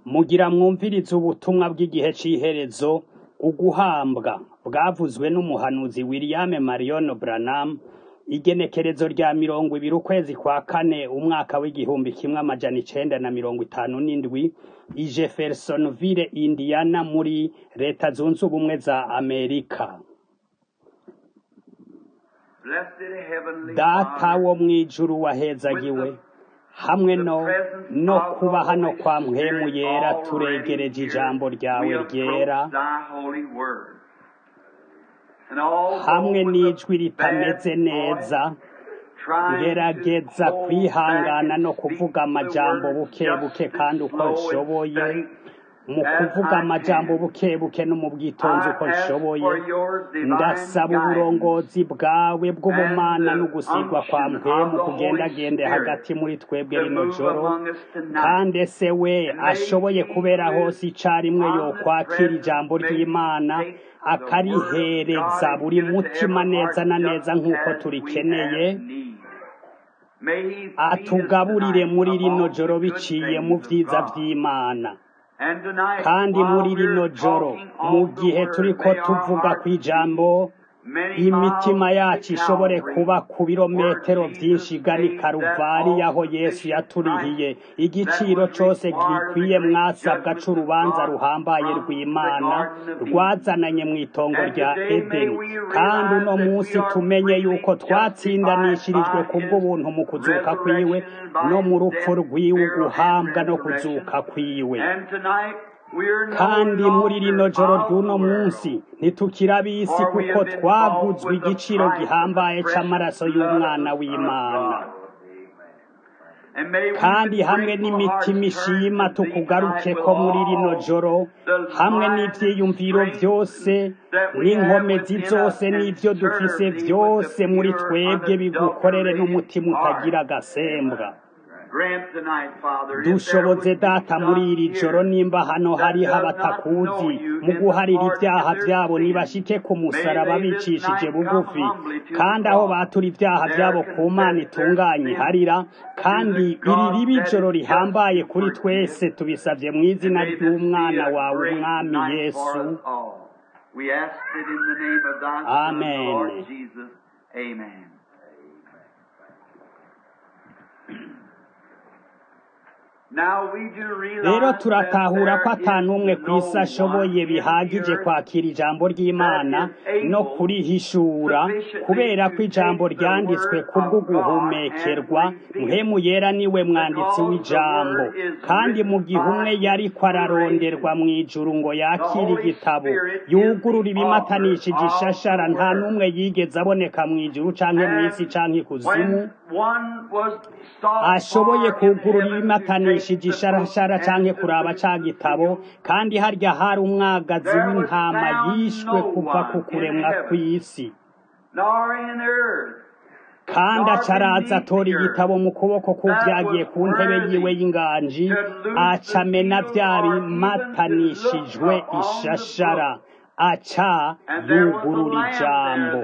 Mugira mwumvirize ubutumwa bw'igihe c'iherezo, uguhambwa bwavuzwe n'umuhanuzi William Marion Branham, igenekerezo rya mirongo ibiri ukwezi kwa kane umwaka w'igihumbi kimwe amajana icenda na mirongo itanu n'indwi, i Jeffersonville, Indiana muri leta zunze ubumwe za Amerika. Data wo mw'ijuru wahezagiwe, hamwe no no kuba hano kwa mpwemu yera turegereje ijambo ryawe ryera, hamwe n'ijwi ritameze neza, ngerageza kwihangana no kuvuga amajambo buke buke kandi uko nshoboye, mu kuvuga amajambo buke buke no mu bwitonzi uko nshoboye, ndasaba uburongozi bwawe bw'ubumana n'ugusigwa kwa mpwemu kugendagende hagati muri twebwe rino joro, kandi ese we ashoboye kubera hose icarimwe yokwakira ijambo ry'Imana, akarihereza buri mutima neza na neza nk'uko turikeneye, atugaburire muri rino joro biciye mu vyiza vy'Imana. kandi muri rino joro mu gihe turiko tuvuga kw'ijambo imitima yacu ishobore kuba ku birometero vyinshi igana i Karuvari aho Yesu yaturihiye igiciro cose gikwiye mwasabwa c'urubanza ruhambaye rw'Imana rwazananye mw'itongo rya Edeni kandi uno musi tumenye yuko twatsindanishirijwe kubw'ubuntu mu kuzuka kwiwe no mu rupfu rwiwe uguhambwa no kuzuka kwiwe kandi muri rino joro ry'uno munsi ntitukira ab'isi kuko twaguzwe igiciro gihambaye c'amaraso y'umwana w'Imana kandi hamwe n'imitima ishima tukugarukeko muri rino joro hamwe n'ivyiyumviro vyose n'inkomezi zose n'ivyo dufise vyose muri twebwe bigukorere n'umutima utagira agasembwa dushoboze data muri iri joro nimba hano hariho abatakuzi mu guharira ivyaha vyabo nibashike ku musaraba bicishije bugufi kandi aho batura ivyaha vyabo ku mana itunganye harira kandi iri riba ijoro rihambaye kuri twese tubisavye mu izina ry'umwana wawe umwami yesu amen Amen. rero turatahura ko ata n'umwe ku isi ashoboye bihagije kwakira ijambo ry'imana no kurihishura kubera ko ijambo ryanditswe kubwo guhumekerwa mpemu yera niwe mwanditsi w'ijambo kandi mu gihe umwe yariko araronderwa mu ijuru ngo yakire igitabo yugurura ibimatanishije ishashara nta n'umwe yigeze aboneka mu ijuru canke mw'isi canke ikuzimu ashoboye kugurura ibimatanishije isharashara canke kuraba ca gitabo kandi harya hari umwagazi w'intama yishwe kuva ku kuremwa kw'isi kandi acaraza atora igitabo mu kuboko k'uvyagiye ku ntebe yiwe y'inganji acamena vya bimatanishijwe ishashara aca yugurura ijambo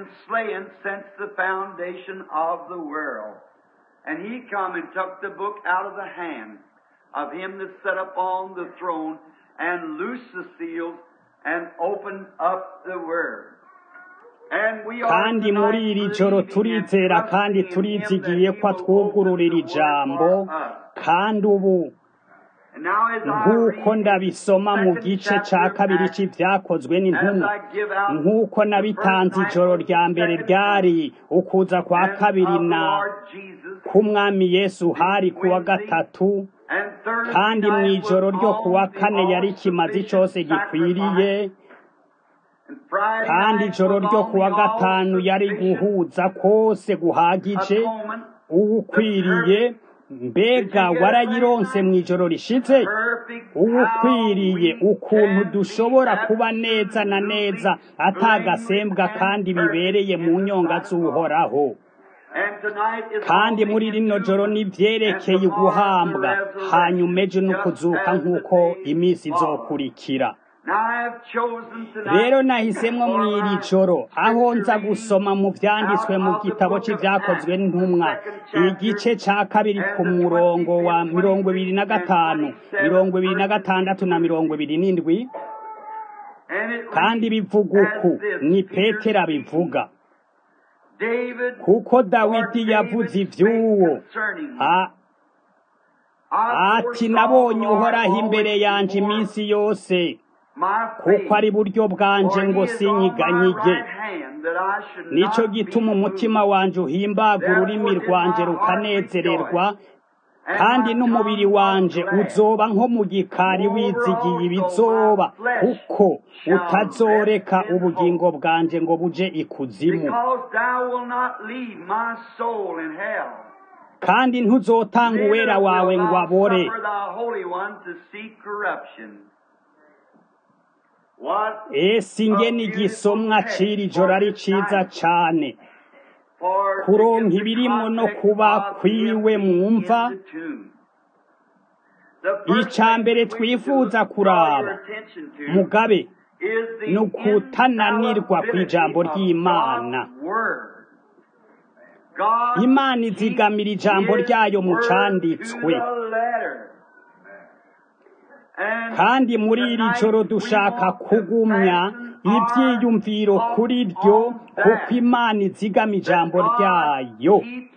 And he come and took the book out of the hand of him that sat upon the throne and loosed the seals and opened up the word. kandi muri iri joro turizera kandi turizigiye ko atwugururira ijambo kandi ubu nk'uko ndabisoma mu gice ca kabiri c'ivyakozwe n'intumwa nk'uko nabitanze ijoro rya mbere ryari ukuza kwa kabiri na k'umwami yesu hari kuwa gatatu kandi mw'ijoro ryo kuwa kane yari kimazi cose gikwiriye kandi ijoro ryo kuwa gatanu yari guhuza kose guhagije uwukwiriye mbega warayironse mw'ijoro rishize uwukwiriye ukuntu dushobora kuba neza na neza atagasembwa kandi bibereye mu nyonga z'uhoraho kandi muri rino joro n'ivyerekeye uguhambwa hanyuma ejo n'ukuzuka nk'uko iminsi izokurikira rero nahisemo mu iri joro aho nza gusoma mu byanditswe mu gitabo cy'ibyakozwe n'intumwa igice cya kabiri ku murongo wa mirongo ibiri na gatanu mirongo ibiri na gatandatu na mirongo ibiri n'indwi kandi bivuga uku ni petero bivuga kuko dawidi yavuze iby'uwo ati nabonye uhoraho imbere yanjye iminsi yose kuko ari buryo bwanje ngo sinyiganyige nicyo gituma umutima wanjye uhimbaga ururimi rwanjye rukanezererwa kandi n'umubiri wanje uzoba nko mu gikari wizigiye ibizoba kuko utazoreka ubugingo bwanje ngo buje ikuzimu kandi ntuzotanga uwera wawe ngo abore ese ingene igisomwa ciri joro ari ciza cane kuronka ibirimo no kuba kwiwe mwumva icya mbere twifuza kuraba mugabe ni ukutananirwa ku ijambo ry'imana imana izigamira ijambo ryayo mu canditswe kandi muri iri joro dushaka kugumya ibyiyumviro kuri ryo kuko imana izigama ijambo ryayo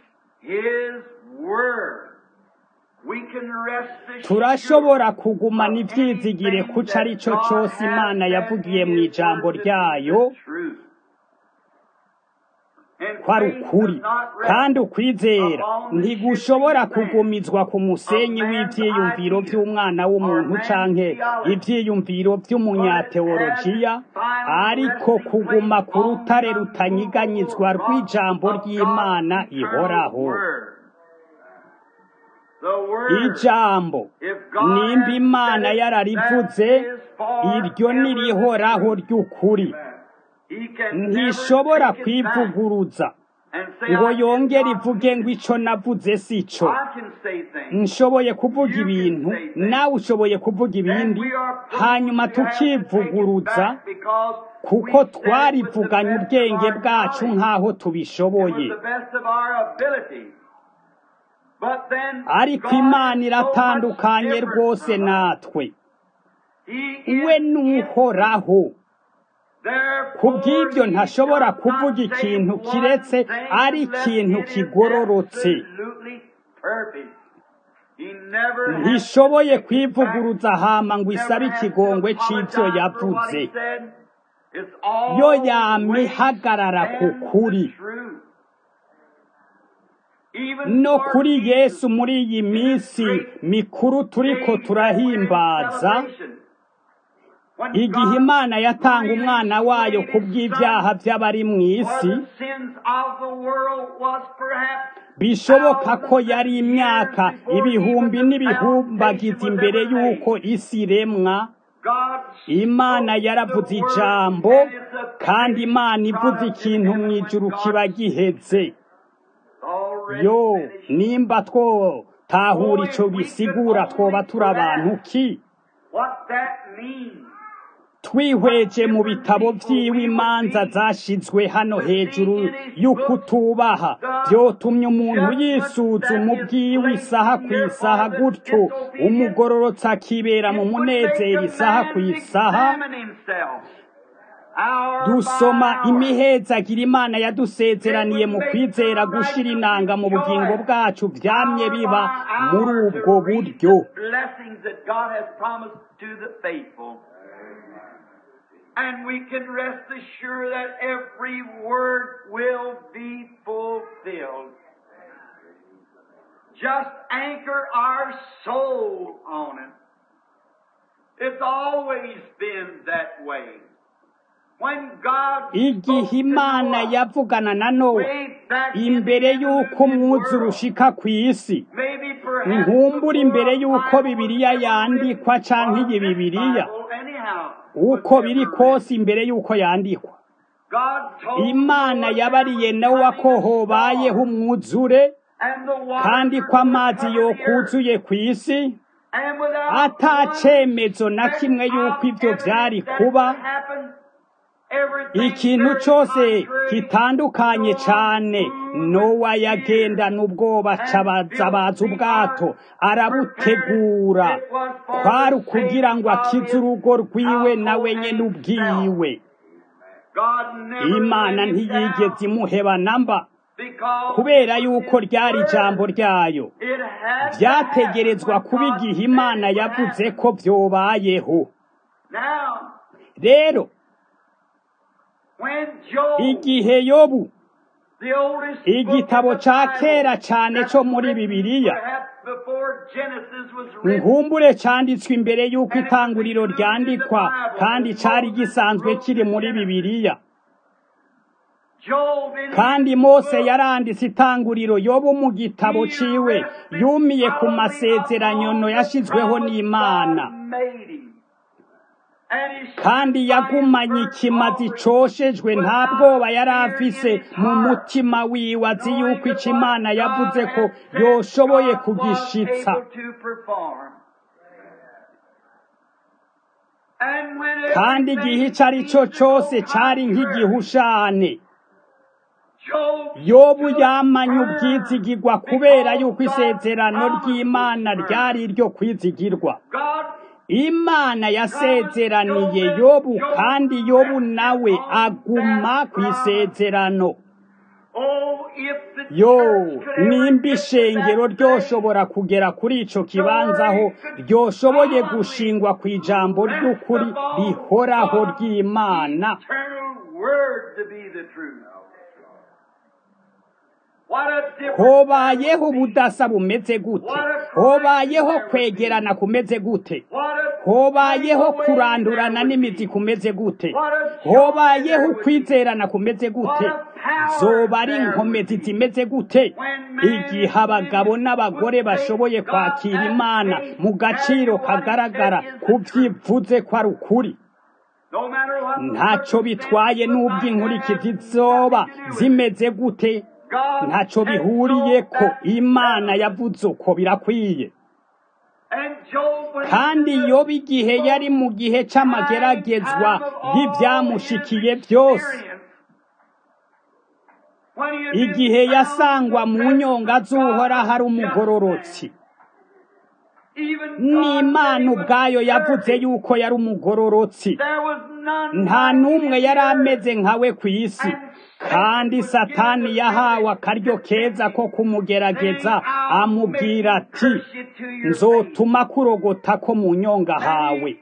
turashobora kugumana ibyizigire kuco ari cyo cyose imana yavugiye mu ijambo ryayo ko ari ukuri kandi ukwizera ntigushobora kugumizwa ku musenyi w'ibyiyumviro by'umwana w'umuntu canke ibyiyumviro by'umunyateolojiya ariko kuguma ku rutare rutanyiganyizwa rw'ijambo ry'imana ihoraho ijambo nimba imana yararivuze iryo nirihoraho ry'ukuri ntishobora kwivuguruza ngo yongere ivuge ngo icyo navuze si cyo nshoboye kuvuga ibintu nawe ushoboye kuvuga ibindi hanyuma tukivuguruza kuko twarivuganye ubwenge bwacu nk'aho tubishoboye ariko imana iratandukanye rwose natwe we n'uhoraho ku bw'ibyo ntashobora kuvuga ikintu kiretse ari ikintu kigororotse ntishoboye kwivuguruza hama ngo isabe ikigongwe cy'ibyo yavuze yo yamihagarara ku kuri no kuri yesu muri iyi minsi mikuru turiko turahimbaza igihe imana yatanga umwana wayo ku bw'ibyaha by'abari mu isi bishoboka ko yari imyaka ibihumbi n'ibihumbagiza imbere y'uko isi iremwa imana yaravuze ijambo kandi imana ivuze ikintu mu ijuru kiba gihetse yo nimba twotahura icyo bisigura twoba turi abantu ki twihweje mu bitabo by'iwe imanza zashyizwe hano hejuru y'ukutubaha byotumye umuntu yisuzuma ubwiwe isaha ku isaha gutyo umugororotsi akibera mu munezero isaha ku isaha dusoma imihezagira imana yadusezeraniye mu kwizera gushira inanga mu bugingo bwacu byamye biba muri ubwo buryo And we can rest assured that every word will be fulfilled. Just anchor our soul on it. It's always been that way. igihe imana yavugana na nowa imbere y'uko umwuzure ushika ku isi nkumbura imbere y'uko bibiliya yandikwa canke iyi bibiliya uko biri kose imbere y'uko yandikwa imana yabariye nowa ko hobayeho umwuzure kandi ko amazi yokuzuye ku isi ata cemezo na kimwe y'uko ibyo byari kuba ikintu cyose gitandukanye cyane nowa yagendana ubwoba abaza ubwato arabutegura kwari ukugira ngo akize urugo rwiwe nawe nyine ubwiwe imana ntiyigeze imuheba namba kubera yuko ryari ijambo ryayo byategerezwa kuba igihe imana yavuze ko byobayeho rero igihe yobu igitabo cya kera cyane cyo muri bibiliya nkumbure cyanditswe imbere y'uko itanguriro ryandikwa kandi cyari gisanzwe kiri muri bibiliya kandi mose yaranditse itanguriro yobu mu gitabo ciwe yumiye ku masezerano yashyizweho n'imana kandi yagumanye ikimazi coshejwe nta bwoba yari afise mu mutima wiwe azi yuko ico imana yavuze ko yoshoboye kugishitsa kandi igihe ico ari cyo cose cari nk'igihushane yobu yamanye ubwizigirwa kubera yuko isezerano ry'imana ryari iryo kwizigirwa imana yasezeraniye yobu kandi yobu nawe aguma ku isezerano yo nimba ishengero ryoshobora kugera kuri ico kibanza aho ryoshoboye gushingwa ku ijambo ry'ukuri rihoraho ry'imana hobayeho ubudasa bumeze gute hobayeho kwegerana kumeze gute hobayeho kurandurana n'imizi kumeze gute hobayeho ukwizerana kumeze gute zoba ari inkomezi zimeze gute igihe abagabo n'abagore bashoboye kwakira imana mu gaciro kagaragara kubyivuze ko ari ukuri ntacyo bitwaye n'ubwo inkurikizi zoba zimeze gute ntacyo bihuriye ko imana yavuze uko birakwiye kandi yoba igihe yari mu gihe cy'amageragezwa y'ibyamushikiye byose igihe yasangwa mu nyonga z'uhora hari umugororotsi n'imana ubwayo yavuze yuko yari umugororotsi nta n'umwe yari ameze nkawe ku isi kandi satani yahawe akaryo keza ko kumugerageza amubwira ati nzotuma kurogota ko mu nyonga hawe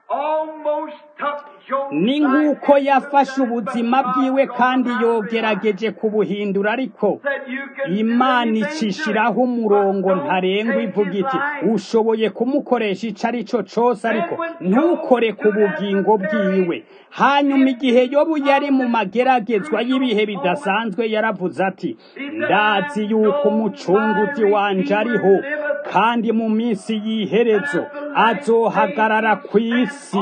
ni nk'uko yafashe ubuzima bwiwe kandi yogerageje kubuhindura ariko imana icishiraho umurongo ntarengwa ivuga iti ushoboye kumukoresha icyo ari cyo cyose ariko ntukore ku bugingo bwiwe hanyuma igihe yobu yari mu mageragezwa y'ibihe bidasanzwe yaravuze ati ndazi yuko umucunguzi wanje ariho kandi mu minsi y'iherezo azohagarara ku isi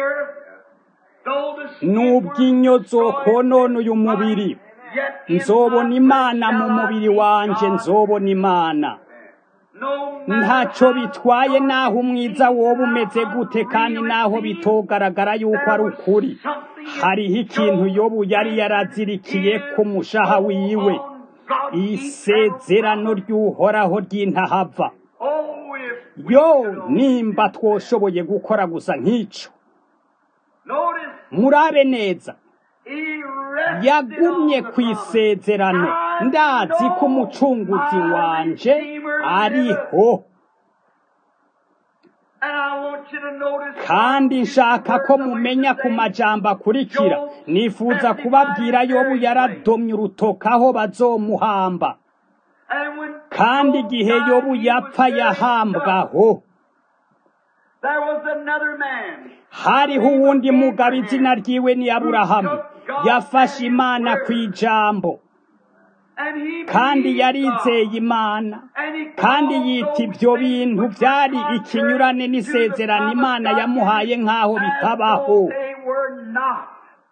nubwo inyo zokonona uyu mubiri nzobona imana mu mubiri wanje nzobona imana ntacyo bitwaye naho umwiza woba umeze gute kandi naho bitogaragara yuko ari ukuri hariho ikintu yobu yari yarazirikiye ku mushaha wiwe isezerano ry'uhoraho ry'intahava yo nimba twoshoboye gukora gusa nk'icyo murabe neza yagumye ku isezerano ndazi ko umucunguzi wanje ariho kandi nshaka ko mumenya ku majambo akurikira nifuza kubabwira yobu yaradomye urutoka aho bazomuhamba kandi igihe yobu yapfa yahambwaho hariho uwundi mugabo izina ryiwe ni aburahamu yafashe imana ku ijambo kandi yarizeye imana kandi yita ibyo bintu byari ikinyurane n'isezerano imana yamuhaye nk'aho bitabaho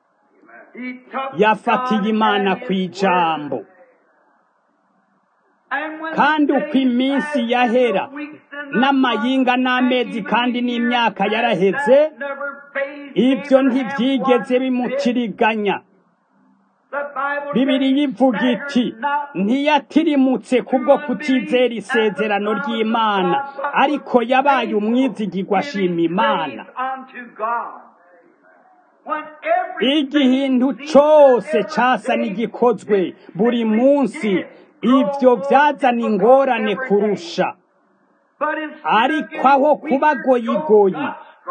yafatiye imana ku ijambo kandi uko iminsi yahera n'amayinga n'amezi kandi n'imyaka yaraheze ibyo ntibyigeze bimutiriganya bibiri yivuga iti ntiyatirimutse kubwo kutizera isezerano ry'imana ariko yabaye umwizigirwa ashima imana igihindu cyose cyasa n'igikozwe buri munsi ibyo byazana ingorane kurusha ariko aho kuba goyigoyi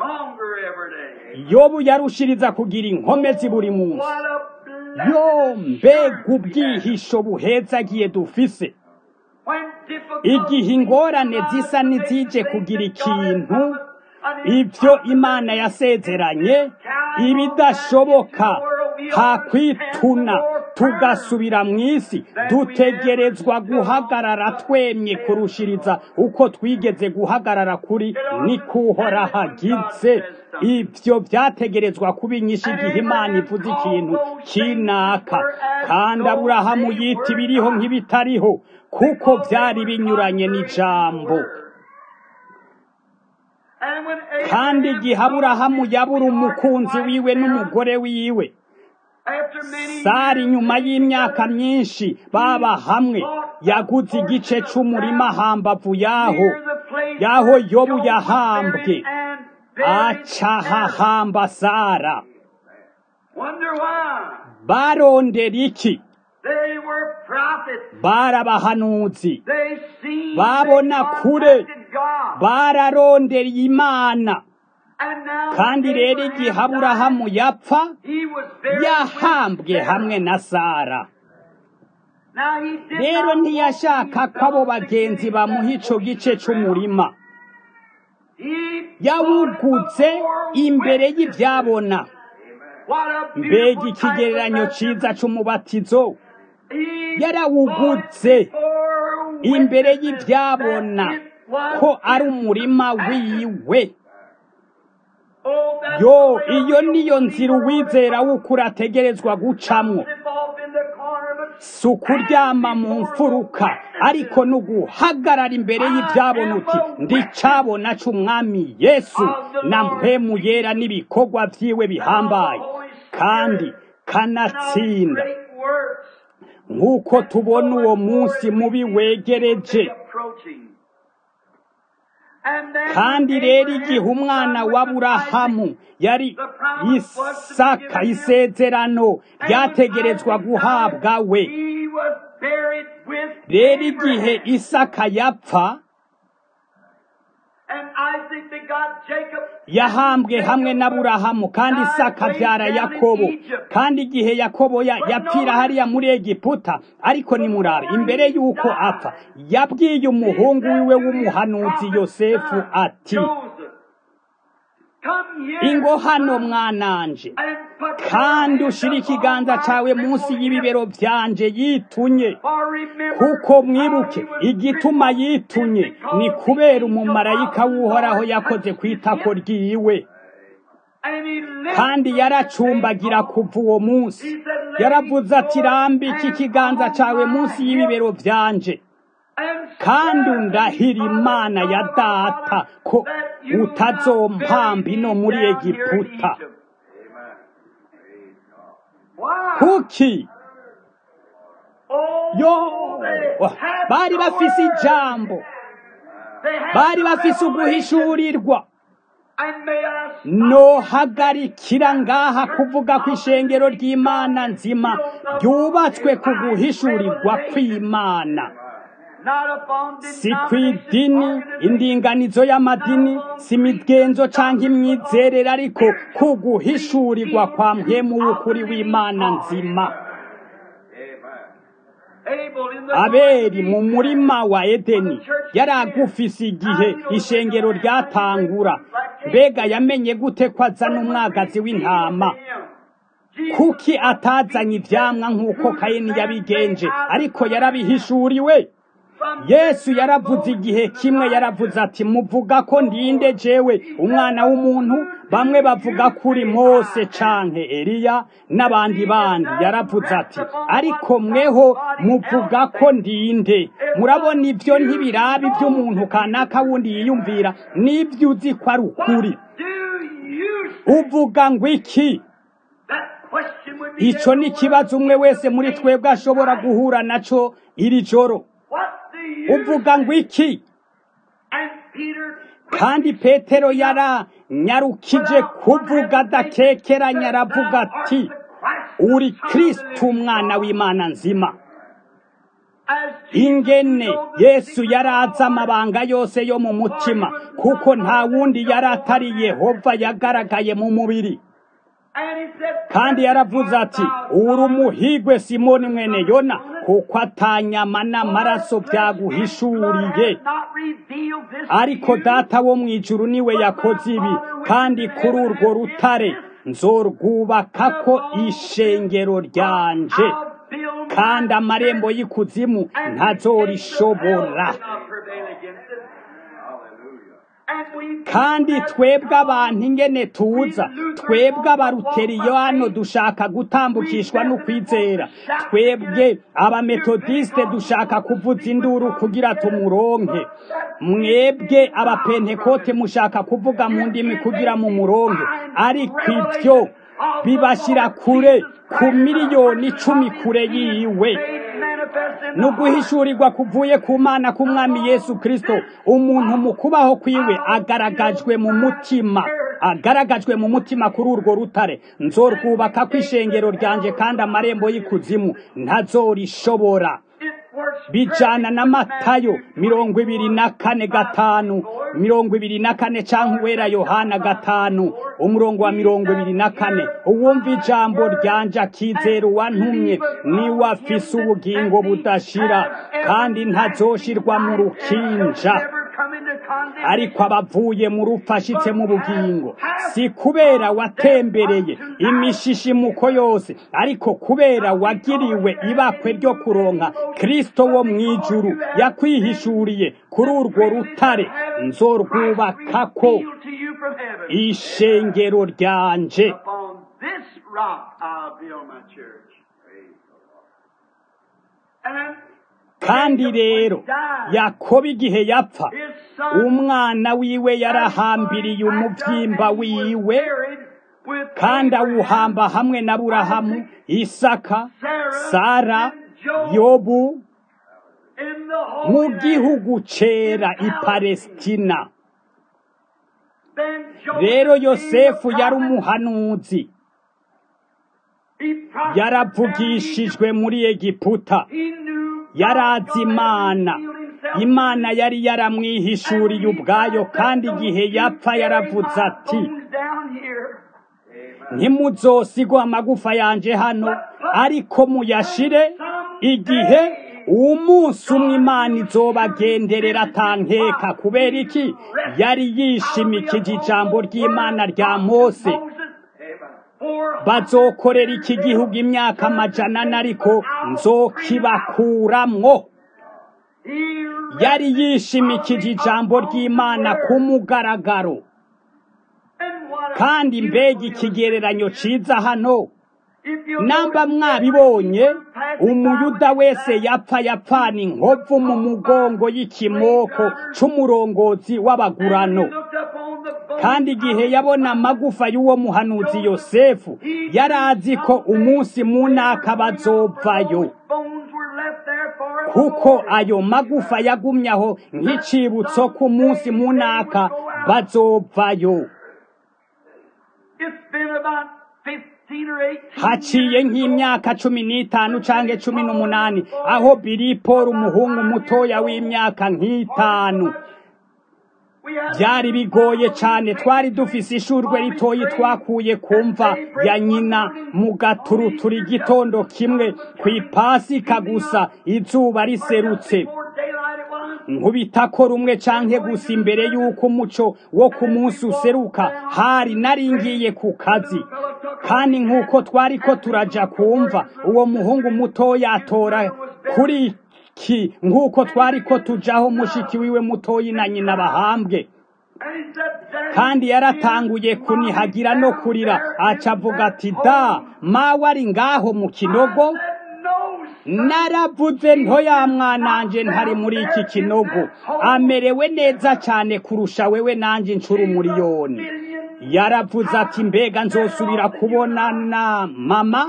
yobu yarushiriza kugira inkomezi buri munsi yo mbega ubwihisho buhezagiye dufise igihe ingorane zisa n'izije kugira ikintu ibyo imana yasezeranye ibidashoboka hakwituna tugasubira mu isi dutegerezwa guhagarara twemye kurushiriza uko twigeze guhagarara kuri nikuhora hagize ibyo byategerezwa kuba inyinshi igihe imana ivuze ikintu kinaka kandi aburahamu yita ibiriho nk'ibitariho kuko byari binyuranye n'ijambo kandi igihe aburahamu yabura umukunzi wiwe n'umugore wiwe sari nyuma y'imyaka myinshi baba hamwe yaguze igice c'umurima hambavu yaho yaho yobu yahambwe acahahamba sara barondera iki barabahanuzi babona kure bararondereye imana kandi rero igihe aburahamu yapfa yahambwe hamwe na sara rero ntiyashaka ko abo bagenzi bamuha ico gice c'umurima yawugutse imbere y'ibyabona mbega ikigereranyo cyiza c'umubatizo yarawugutse imbere y'ibyabona ko ari umurima wiwe yo iyo niyo nzira uwizera w'ukuri ategerezwa gucamwo si ukuryama mu mfuruka ariko ni uguhagarara imbere y'ibyabona uti ndicabona c'umwami yesu na mpemu yera n'ibikorwa vyiwe bihambaye kandi kanatsinda nk'uko tubona uwo munsi mubi wegereje kandi rero igihe umwana w'aburahamu yari isaka isezerano ryategerezwa guhabwa we rero igihe isaka yapfa yahambwe hamwe n'aburahamu kandi isaka abyara yakobo kandi igihe yakobo yapfira hariya muri egiputa ariko nimurabe imbere y'uko apfa yabwiye umuhungu wiwe w'umuhanuzi yosefu ati ingo hano mwananje kandi ushira ikiganza cawe munsi y'ibibero vyanje yitunye kuko mwibuke igituma yitunye ni kubera umumarayika w'uhoraho yakoze ku itako ryiwe kandi yaracumbagira kuva uwo munsi yaravuze ati rambika ikiganza cawe munsi y'ibibero vyanje kandi undahira imana ya data ko utazompamba ino muri egiputa kuki yo bari bafise ijambo bari bafise uguhishurirwa nohagarikira ngaha kuvuga ko ishengero ry'imana nzima ryubatswe ku guhishurirwa kw'imana si ku idini indinganizo y'amadini si imigenzo cyangwa imyizerere ariko ku guhishurirwa kwa mpemu w'ukuri w'imana nzima aberi mu murima wa edeni yari agufise igihe ishengero ryatangura mbega yamenye gute ko azana umwagazi w'intama kuki atazanye ivyamwa nk'uko kayini yabigenje ariko yarabihishuriwe yesu yaravuze igihe kimwe yaravuze ati muvuga ko ndinde jewe umwana w'umuntu bamwe bavuga kuri mose canke eliya n'abandi bandi yaravuze ati ariko mweho muvuga ko ndinde murabona ibyo ntibirabi by'umuntu kanaka wundi yiyumvira n'ibyo uzi ko ari ukuri uvuga ngo iki icyo ni ikibazo umwe wese muri twebwe ashobora guhura nacyo iri joro uvuga ngo iki kandi petero yaranyarukije kuvuga adakekeranya aravuga ati uri kirisiti umwana w'imana nzima ingene yesu yari azi amabanga yose yo mu mutima kuko nta wundi yari atari yehova yagaragaye mu mubiri kandi yaravuze ati uri umuhigwe simoni mwene yona kuko atanyama n'amaraso byaguhishuriye ariko data wo mu ijuru niwe yakoze ibi kandi kuri urwo rutare nzorwubaka ko ishengero ryanje kandi amarembo y'ikuzimu ntazorishobora kandi twebwe abantu ingene tuza twebwe abaruteriyano dushaka gutambukishwa n'ukwizera twebwe abametodiste dushaka kuvuza induru kugira tumuronke mwebwe abapentekote mushaka kuvuga mu ndimi kugira mu muronke ariko ibyo bibashyira kure ku miliyoni icumi kure yiwe ni uguhishurirwa kuvuye ku mana k'umwami yesu kirisito umuntu mu kubaho kwiwe agaragajwe mu mutima agaragajwe mu mutima kuri urwo rutare nzorwubaka ko ishengero ryanjye kandi amarembo y'ikuzimu ntazorishobora bijana na matayo mirongo ibiri na kane gatanu mirongo ibiri na kane cyangwa uwera yohana gatanu umurongo wa mirongo ibiri na kane uwumva ijambo ryanje akizera uwantumye niwe afise ubugingo budashira kandi ntazoshirwa mu rukinja ariko abavuye mu rupfu ashitse mu bugingo si kubera watembereye imishishimuko yose ariko kubera wagiriwe ibakwe ryo kuronka kristo wo mu ijuru yakwihishuriye kuri urwo rutare nzorwubakako ishengero ryanje kandi rero yakobo igihe yapfa umwana wiwe yarahambiriye umubyimba wiwe kandi awuhamba hamwe na burahamu isaka sara yobu mu gihugu cera i palesitina rero yosefu yari umuhanuzi yaravugishijwe muri egiputa yarazi imana imana yari yaramwihishuriye ubwayo kandi igihe yapfa yaravuze ati ntimuzosigwe amagufa yanje hano ariko muyashire igihe umunsi umwe imana izobagenderera atankeka kubera iki yari yishimikije ijambo ry'imana rya mose bazokorera iki gihugu imyaka amajana ariko nzokibakuramwo yari yishimikije ijambo ry'imana ku mugaragaro kandi mbega ikigereranyo ciza hano namba mwabibonye umuyuda wese yapfa yapfana inkovu mu mugongo y'ikimoko c'umurongozi w'abagurano kandi igihe yabona amagufa y'uwo muhanuzi yosefu yari azi ko umunsi munaka bazovayo kuko ayo magufa yagumye aho nk'icibutso ku munsi munaka bazovayo haciye nk'imyaka cumi n'itanu canke cumi n'umunani aho biliporo umuhungu mutoya w'imyaka nk'itanu byari bigoye cyane twari dufise ishurwe ritoyi twakuye kumva ya nyina mu gaturutura igitondo kimwe ku ipasika gusa izuba riserutse nkubitako rumwe canke gusa imbere y'uko umuco wo ku munsi useruka hari naringiye ku kazi kandi nk'uko twari ko turaja kumva uwo muhungu mutoya atora kuri ki nk'uko twari ko tujaho mushiki wiwe mutoyi na nyina bahambwe kandi yaratanguye kunihagira no kurira aca avuga ati da mawe ari ngaho mu kinogo naravuze ntoya mwananje ntari muri iki kinogo amerewe neza cyane kurusha wewe nanje inshuro umuriyoni yaravuze ati mbega nzosubira kubonana mama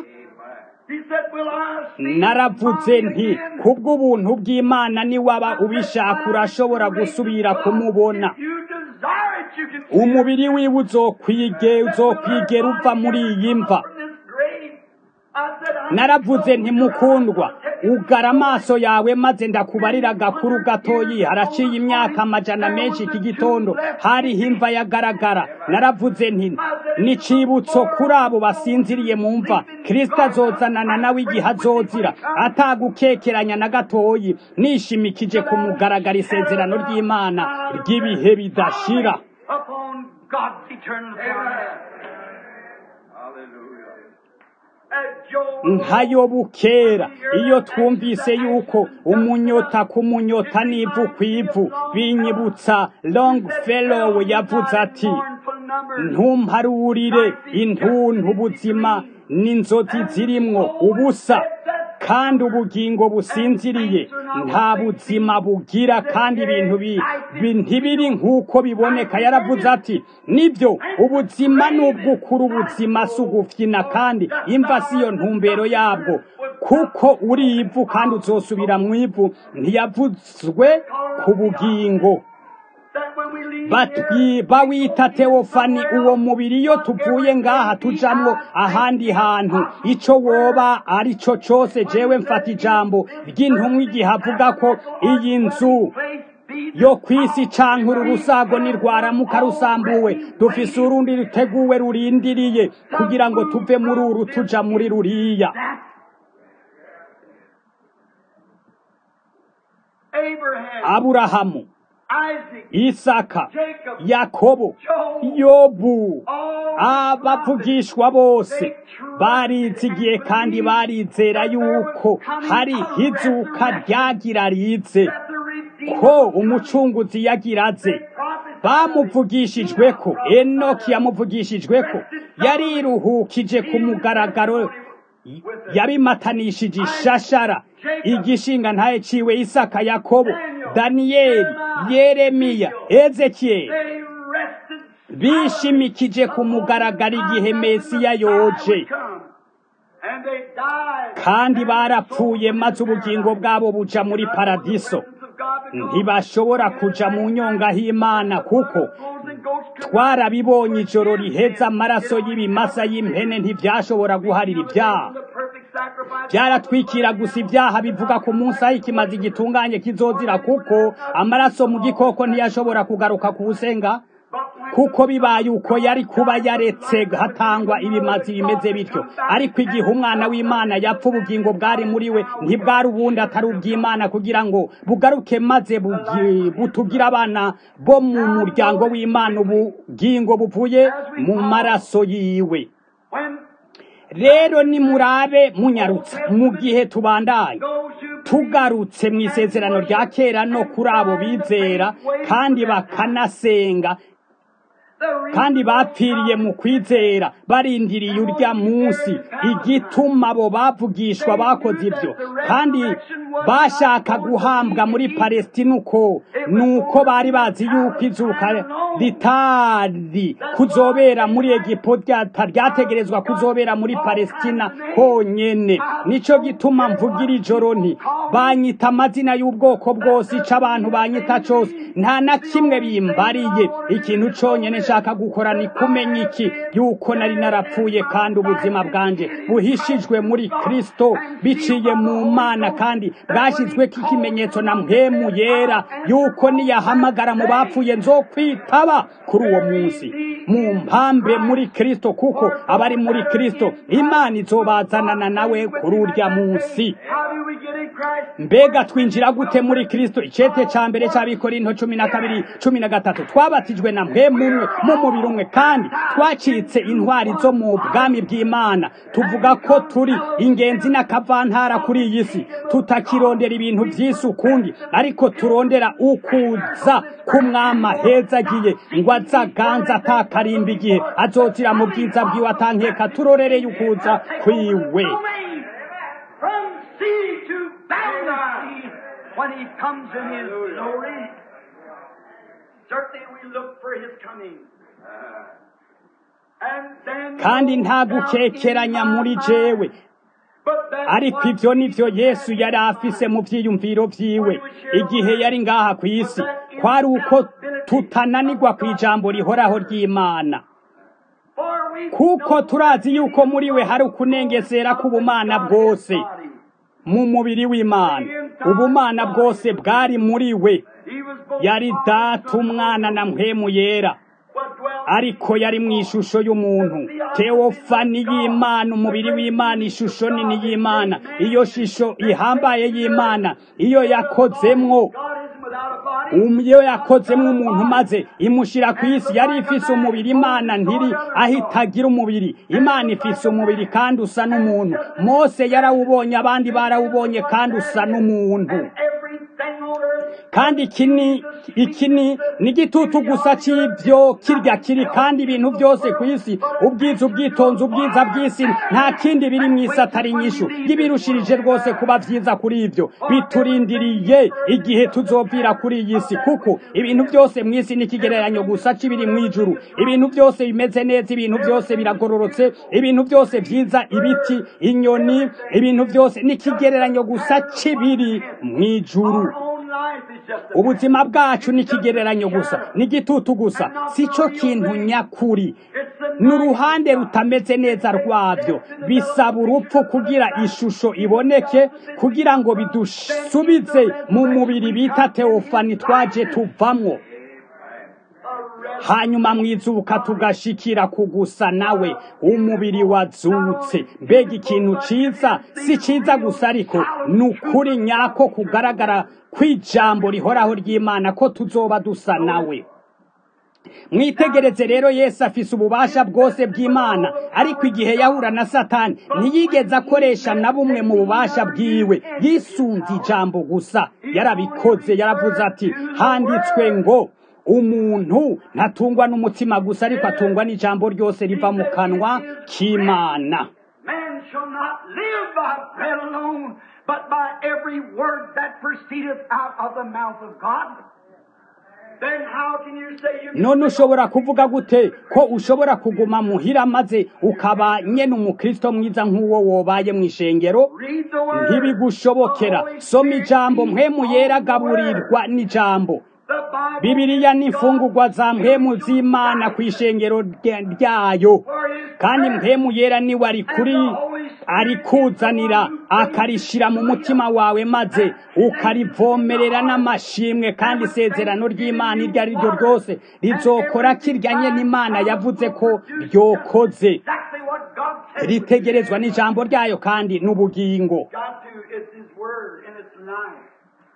naravuze nti kubw'ubuntu bw'imana niwaba ubishaka urashobora gusubira kumubona umubiri wiwe uzokwige uzokwigera uva muri iyi mva naravuze ntimukundwa ugara amaso yawe maze ndakubarira agakuru gatoyi haraciye imyaka amajana menshi iki gitondo hariho imva yagaragara naravuze nti nicibutso kuri abo basinziriye mu mva kirisita azozanana nawe igihe azozira atagukekeranya na gatoyi nishimikije kumugaragara isezerano ry'imana ry'ibihe bidashira nkayobukera iyo twumvise yuko umunyota ku munyota n'ivu ku ivu binyibutsa longfellow yavuze ati ntumparurire intuntu ubuzima n'inzozi zirimwo ubusa kandi ubugingo businziriye nta buzima bugira kandi ibintu ntibiri nk'uko biboneka yaravuze ati nibyo ubuzima ni ubw'ukuri ubuzima si ugufyina kandi imva si yo ntumbero yabwo kuko uri ivu kandi uzosubira mu ivu ntiyavuzwe ku bugingo bawita teofani uwo mubiri iyo tuvuye ngaha tujamwo ahandi hantu ico woba ari cyo cyose jewe mfata ijambo ry'intumwa igihe avuga ko iyi nzu yo kwisi canke uru rusago nirwaramuka rusambuwe dufise urundi ruteguwe rurindiriye kugira ngo tuve muri uru tuja muri ruriya aburahamu isaka yakobo yobu abavugishwa bose barizigiye kandi barizera yuko hari izuka ryagira rize ko umucunguzi yagiraze bamuvugishijwe ko enoki yamuvugishijwe ko yariruhukije ku mugaragaro yabimatanishije ishashara igishinga ntaye ciwe isaka yakobo daniyeli yeremiya ezekiyeli bishimikije ku mugaragaro igihe mesiya yoje kandi barapfuye maze ubugingo bwabo buja muri paradiso ntibashobora kuja mu nyonga h'imana kuko twarabibonye ijoro riheza amaraso y'ibimasa y'impene ntibyashobora guharira ibyaha byaratwikira gusa ibyaha bivuga ku munsi aho ikimazi gitunganye kizozira kuko amaraso mu gikoko ntiyashobora kugaruka ku busenga kuko bibaye uko yari kuba yaretse hatangwa ibimazi bimeze bityo ariko igihe umwana w'imana yapfa ubugingo bwari muri we ntibwari ubundi atari ubw'imana kugira ngo bugaruke maze butugire abana bo mu muryango w'imana ubugingo buvuye mu maraso yiwe rero nimurabe munyarutse mu gihe tubandanye tugarutse mu isezerano rya kera no kuri abo bizera kandi bakanasenga kandi bapfiriye mu kwizera barindiriye urya munsi igituma abo bavugishwa bakoze ibyo kandi bashaka guhambwa muri palestina uko nuko bari bazi yuko izuka ritari kuzobera muri egipo ryategerezwa kuzobera muri palestina honyene nico gituma mvugira ijoro nti banyita amazina y'ubwoko bwose ico abantu banyita cose nta na kimwe bimbariye ikintu conyene nshaka gukora ni kumenya iki yuko nari narapfuye kandi ubuzima bwanje buhishijwe muri kristo biciye mu mana kandi bwashyizweko ikimenyetso na mpemu yera yuko niyahamagara mu bapfuye nzokwitaba kuri uwo munsi mu mpambe muri kristo kuko abari muri kristo imana izobazanana nawe kuri urya munsi mbega twinjira gute muri kristo icete ca mbere c'abikorinto cumi na kabiri cumi na gatatu twabatijwe na mpemu umwe mu mubiri umwe kandi twacitse intwari zo mu bwami bw'imana tuvuga ko turi ingenzi n'akavantara kuri iyi si tutakirondera ibintu vy'isi ukundi ariko turondera ukuza k'umwama heza agiye ngo azaganza atakarimba igihe azozira mu bwiza bwiwe atankeka turorereye ukuza kwiwe From sea to boundary sea, when he comes in his glory, certainly we look for his coming. And then kandi nta gukekeranya muri jewe But that ariko one ivyo nivyo yesu yari afise mu vyiyumviro vyiwe igihe yari ngaha ku isi kwari uko tutananirwa kw'ijambo rihoraho ry'imana for we kuko turazi yuko muri we hari ukunengesera k'ubumana bwose mu mubiri w'imana ubumana bwose bwari muri we he was both yari data umwana na mpwemu yera what dwelt ariko yari mu ishusho y'umuntu teofani y'imana umubiri w'imana ishusho nini y'imana iyo shisho ihambaye y'imana iyo yakozemwo God isn't without a body. Um- iyo yakozemwo umuntu maze imushira ku isi yari ifise umubiri imana ntiri aho itagira umubiri imana ifise umubiri kandi usa n'umuntu mose yarawubonye abandi barawubonye kandi usa n'umuntu Everything on earth kandi iki ni iki ni ni igitutu gusa cy'ibyo kirya kiri kandi ibintu byose ku isi ubwiza ubwitonzi ubwiza bw'isi nta kindi biri mu isi atari inyishu y'ibirushirije rwose kuba byiza kuri ibyo biturindiriye igihe tuzopfira kuri iyi si kuko ibintu byose mu isi ni ikigereranyo gusa cy'ibiri mu ijuru ibintu byose bimeze neza ibintu byose biragororotse ibintu byose byiza ibiti inyoni ibintu byose ni ikigereranyo gusa cy'ibiri mu ijuru our own life is just a ubuzima bwacu ni ikigereranyo gusa ni igitutu gusa si cyo kintu nyakuri it's the ni uruhande rutameze neza rwabyo bisaba urupfu kugira ishusho iboneke kugira ngo bidusubize mu mubiri bita teofani twaje tuvamwo hanyuma mwizuka tugashikira kugusa nawe umubiri wazutse mbega ikintu ciza si ciza gusa ariko ni ukuri nyako kugaragara kw'ijambo rihoraho ry'imana ko tuzoba dusa nawe mwitegereze rero yesu afise ububasha bwose bw'imana ariko igihe yahura na satani ntiyigeze akoresha na bumwe mu bubasha bwiwe yisunze ijambo gusa yarabikoze yaravuze ati handitswe ngo umuntu ntatungwa n'umutima gusa ariko atungwa n'ijambo ryose riva mu kanwa k'imana Man shall not live by bread alone, but by every word that proceedeth out of the mouth of God. Then how can you say you none ushobora kuvuga gute ko ushobora kuguma muhira maze ukaba nyene umukristo mwiza nk'uwo wobaye mu ishengero read the word? ntibigushobokera soma ijambo mpwemu yera gaburirwa n'ijambo The Bible bibiliya ni imfungurwa za mpwemu z'imana ku ishengero rya- ryayo for his kandi mpwemu yera niwe ari kuri arikuzanira akarishira mu mutima wawe maze ukarivomerera n'amashimwe kandi isezerano ry'imana iryo ari ryo ryose rizokora kiryanye n'imana yavuze ko ryokoze exactly what God said. ritegerezwa n'ijambo ryayo kandi n'ubugingo Got to, it's his word and it's life.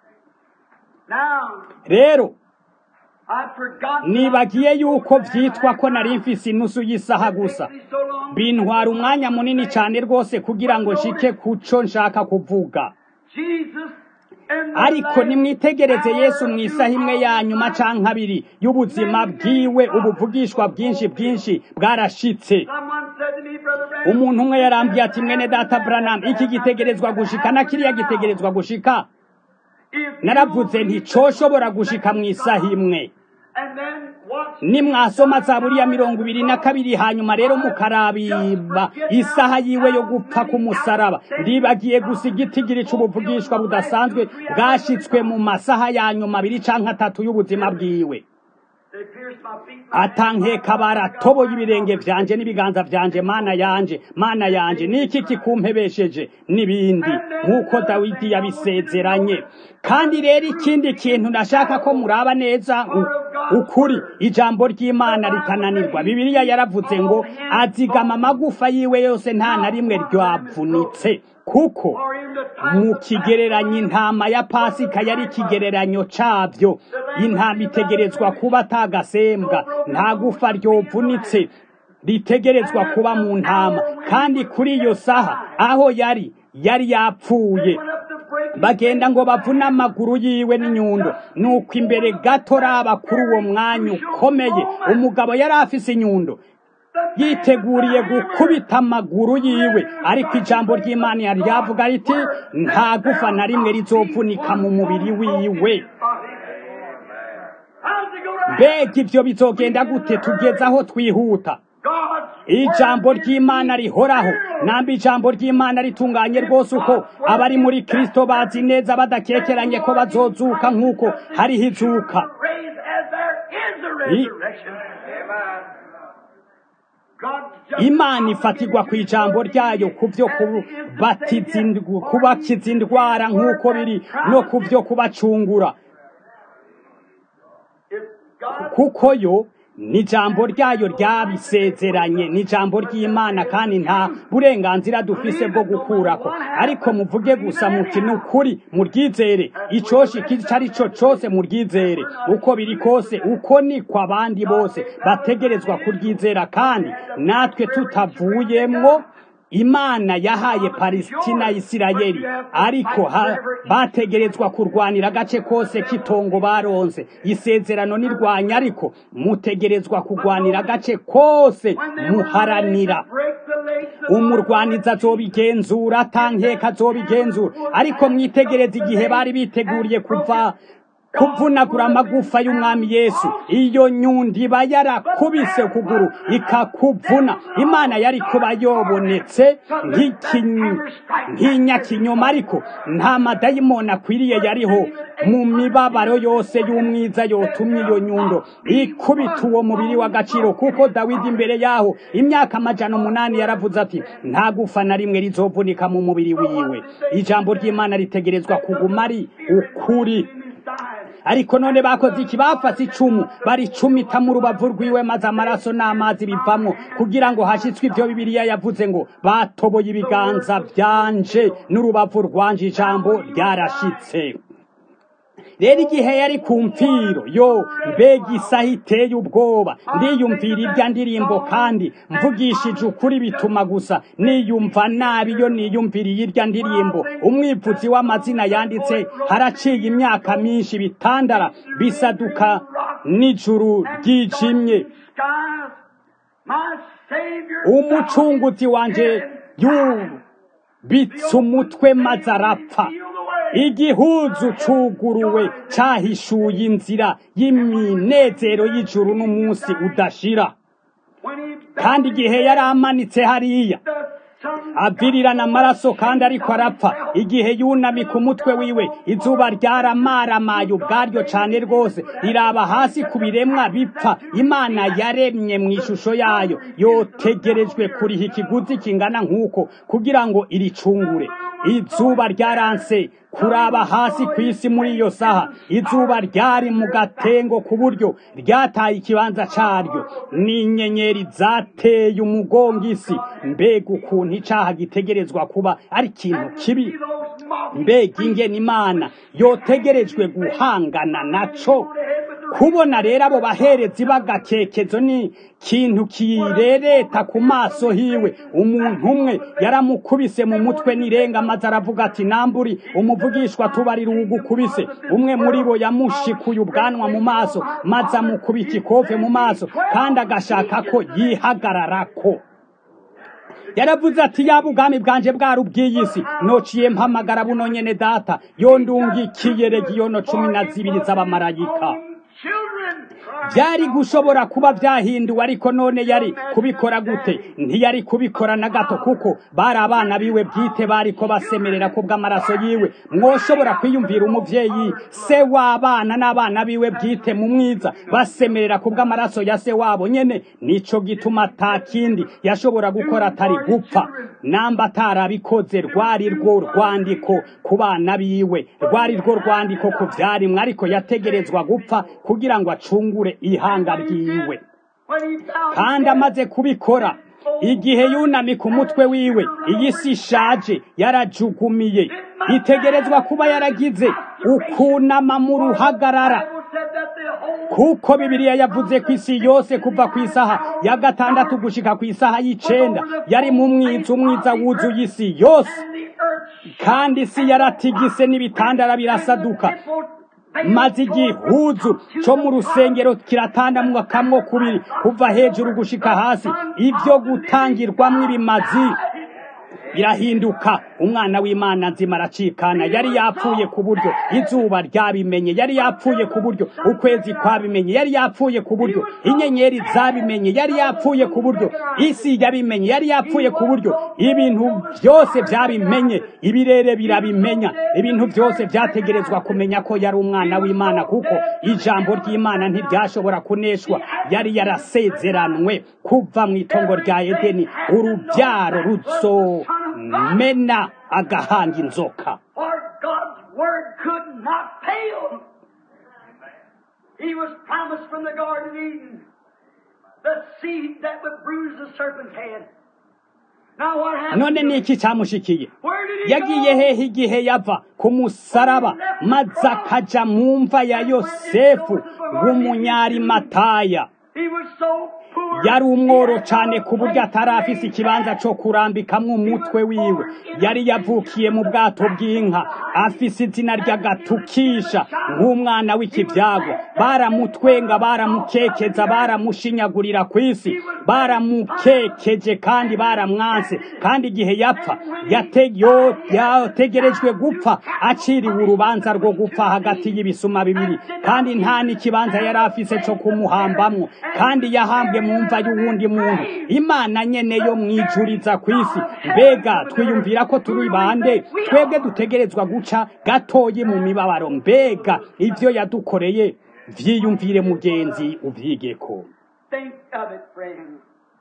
Now, rero I forgot nibagiye yuko vyitwa ko nari mfise inusu y'isaha gusa so long. bintwara umwanya munini cyane rwose kugira ngo nshike kuco nshaka kuvuga Jesus in the ariko last nimwitegereze yesu hour mu of isaha imwe your ya nyuma canke abiri y'ubuzima bwiwe ubuvugishwa bwinshi bwinshi bwarashitse Someone said to me, Brother Branham, umuntu umwe yarambwiye ati mwene data branam iki gitegerezwa gushika na kiriya gitegerezwa gushika if naravuze nti coshobora gushika mu isaha imwe and then watch nimwasoma zaburi ya mirongo ibiri na kabiri hanyuma rero mukarabiba isaha yiwe yo gupfa k'umusaraba ndibagiye gusa igitigiri c'ubuvugishwa budasanzwe bwashitswe mu masaha ya nyuma abiri canke atatu y'ubuzima bwiwe they pierced my feet. atankeka baratoboye ibirenge vyanje n'ibiganza vyanje mana yanje mana yanje niki kikumpebesheje n'ibindi nk'uko dawidi yabisezeranye kandi rero ikindi kintu nashaka ko muraba neza u- ukuri ijambo ry'imana rikananirwa bibiliya yaravuze ngo azigama amagufa yiwe yose nta na rimwe ryavunitse kuko mu kigereranyo intama ya pasika yari ikigereranyo cabyo intama itegerezwa kuba atagasembwa nta gufa ryovunitse ritegerezwa kuba mu ntama kandi kuri iyo saha aho yari yari yapfuye bagenda ngo bavune amaguru yiwe n'inyundo nuko imbere gato raba kuri uwo mwanya ukomeye umugabo yari afise inyundo yiteguriye gukubita amaguru yiwe ariko ijambo ry'imana yari ryavuga riti nta gufa na rimwe rizovunika mu mubiri wiwe mbega ibyo bizogenda gute tugeze aho twihuta ijambo ry'imana rihoraho namba ijambo ry'imana ritunganye rwose uko abari muri kristo bazi neza badakekeranye ko bazozuka nk'uko hariho izuka imana ifatirwa ku ijambo ryayo ku byo kubakiza indwara nk'uko biri no ku byo kubacungura kuko yo ni ijambo ryayo ryabisezeranye ni ijambo ry'imana kandi nta burenganzira dufise bwo gukurako ariko muvuge gusa muti ni ukuri muryizere icyoshi icyo ari cyo cyose muryizere uko biri kose uko niko abandi bose bategerezwa kuryizera kandi natwe tutavuyemwo imana yahaye palesitina isirayeli ariko bategerezwa kurwanira agace kose k'itongo baronse isezerano nirwanya ariko mutegerezwa kurwanira agace kose muharanira umurwaniza azobigenzura atankeka azobigenzura ariko mwitegereze igihe bari biteguriye kuva kuvunagura amagufa y'umwami yesu iyo nyundi iba yarakubise ukuguru ikakuvuna imana yari kuba yobonetse nk'inyakinyoma ariko nta madayimoni akwiriye yariho mu mibabaro yose y'umwiza yotumye iyo nyundo ikubita uwo mubiri w'agaciro kuko dawidi imbere yaho imyaka amajana umunani yaravuze ati nta gufa na rimwe rizovunika mu mubiri wiwe ijambo ry'imana ritegerezwa kuguma ari ukuri ariko none bakoze iki bafase icumu baricumita mu rubavu rwiwe maze amaraso n'amazi bivamwo kugira ngo hashyitswe ibyo bibiliya yavuze ngo batoboye ibiganza byanje n'urubavu rwanje ijambo ryarashitse rero igihe yari ku mfiro yo mbega isaha iteye ubwoba ndiyumvira irya ndirimbo kandi mvugishije ukuri bituma gusa niyumva nabi iyo niyumviriye irya ndirimbo umwivuzi w'amazina yanditse haraciye imyaka myinshi bitandara bisaduka n'ijuru ryijimye umucunguzi wanje yubitse umutwe maze arapfa igihuzu cuguruwe cahishuye inzira y'iminezero y'ijuru n'umunsi udashira kandi igihe yari amanitse hariya avirirana amaraso kandi ariko arapfa igihe yunamika umutwe wiwe izuba ryaramaramaye ubwaryo cane rwose riraba hasi ku biremwa bipfa imana yaremye mu ishusho yayo yotegerejwe kuriha ikiguzi kingana nk'uko kugira ngo iricungure izuba ryaranse kuraba hasi ku isi muri iyo saha izuba ryari mu gatengo ku buryo ryataye ikibanza caryo n'inyenyeri zateye umugongo isi mbega ukuntu icaha gitegerezwa kuba ari ikintu kibi mbega ingene imana yotegerejwe guhangana naco kubona rero abo baherezi b'agakekezo ni kintu kirereta ku maso hiwe umuntu umwe yaramukubise mu mutwe n'irenga maze aravuga ati namburi umuvugishwa tubarira uwugukubise umwe muri bo yamushikuye ubwanwa mu maso maze amukubita ikofe mu maso kandi agashaka ko yihagararako yaravuze ati yaba ubwami bwanje bwari ubw'iyi si nociye mpamagara buno nyene data yondungikiye regiyono cumi na zibiri z'abamarayika byari gushobora kuba byahinduwe ariko none yari kubikora gute ntiyari kubikora na gato kuko bari abana biwe bwite bari ko basemerera ku bw'amaraso yiwe mwoshobora kwiyumvira umuvyeyi se w'abana n'abana biwe bwite mu mwiza basemerera ku bw'amaraso ya se wabo nyene nico gituma ata kindi yashobora gukora atari gupfa namba atarabikoze rwari rwo rwandiko ku bana biwe rwari rwo rwandiko ku vyarimwe ariko yategerezwa gupfa kugira ngo acungure kure ihanga ryiwe kandi amaze kubikora igihe yunamika umutwe wiwe iyi si ishaje yarajugumiye itegerezwa kuba yaragize ukunama mu ruhagarara kuko bibiliya yavuze ku isi yose kuva ku isaha ya gatandatu gushika ku isaha y'icenda yari mu mwiza umwiza wuzuye isi yose kandi isi yaratigise n'ibitandara birasaduka maze igihuzu cyo mu rusengero kiratandamwa kamwo kubiri kuva hejuru gushika hasi ibyo gutangirwamo ibimazi birahinduka umwana w'imana nzima aracikana yari yapfuye ku buryo izuba ryabimenye yari yapfuye ku buryo ukwezi kwabimenye yari yapfuye ku buryo inyenyeri zabimenye yari yapfuye ku buryo isi yabimenye yari yapfuye ku buryo ibintu byose byabimenye ibirere birabimenya ibintu byose byategerezwa kumenya ko yari umwana w'imana kuko ijambo ry'imana ntiryashobora kuneshwa yari yarasezeranwe kuva mu itongo rya edeni urubyaro ruzo mena agahanga inzoka For God's word could not fail. He was promised from the Garden of Eden the seed that would bruise the serpent's head. Now what happened? none ni iki cyamushikiye Where did he yagiye go? hehe igihe yava ku musaraba maze akaja mu mva ya yosefu w'umunyarimataya He was so poor. yari umworo cyane ku buryo atari afise ikibanza cyo kurambikamwo umutwe wiwe yari yavukiye mu bwato bw'inka afise izina ry'agatukisha nk'umwana w'ikibyago baramutwenga baramukekeza baramushinyagurira ku isi baramukekeje kandi baramwanse kandi igihe yapfa yate- yo- yategerejwe gupfa aciriwe urubanza rwo gupfa hagati y'ibisuma bibiri kandi nta n'ikibanza yari afise cyo kumuhambamwo kandi yahambwe mu mva y'uwundi muntu imana nyene yo mwijuriza ku isi mbega twiyumvira ko turi bande twebwe dutegerezwa guca gatoyi mu mibabaro mbega ivyo yadukoreye vyiyumvire mugenzi uvyigeko Think of it, friends.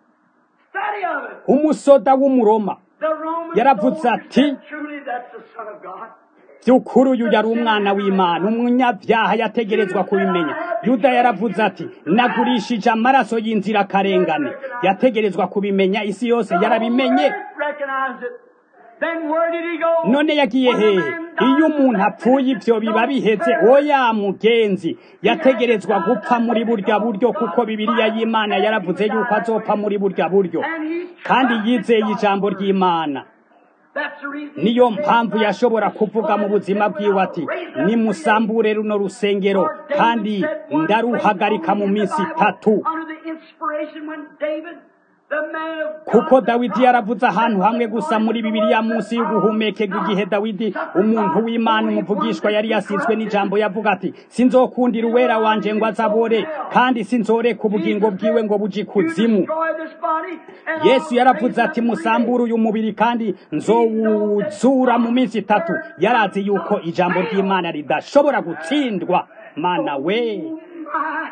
Study of it. umusoda w'umuroma The Roman Yaravuze soldier ati, said, truly that's the Son of God. by'ukuri uyu yari umwana w'imana umunyabyaha yategerezwa kubimenya yuda yaravuze ati nagurishije amaraso y'inzirakarengane yategerezwa kubimenya isi yose yarabimenye Recognize it. Then where did he go? none yagiye hehe iyo umuntu apfuye ibyo biba biheze oya mugenzi yategerezwa gupfa muri burya buryo kuko bibiliya y'imana yaravuze yuko azopfa muri burya buryo kandi yizeye ijambo ry'imana That's the reason niyo mpamvu yashobora kuvuga mu buzima bwiwe ati nimusambure runo rusengero kandi ndaruhagarika mu minsi itatu Under the inspiration when David, the man of kuko dawidi yaravuze ahantu hamwe gusa muri bibiliya munsi y'uguhumekega igihe dawidi umuntu w'imana umuvugishwa yari yasizwe n'ijambo yavuga ati sinzokundira uwera wanje ngo azabore kandi sinzoreka ubugingo bwiwe ngo buje ikuzimu destroy this body. And yesu yaravuze ati musambure uyu mubiri kandi nzowuzura mu minsi itatu yarazi yuko ijambo ry'imana ridashobora gutsindwa mana we My,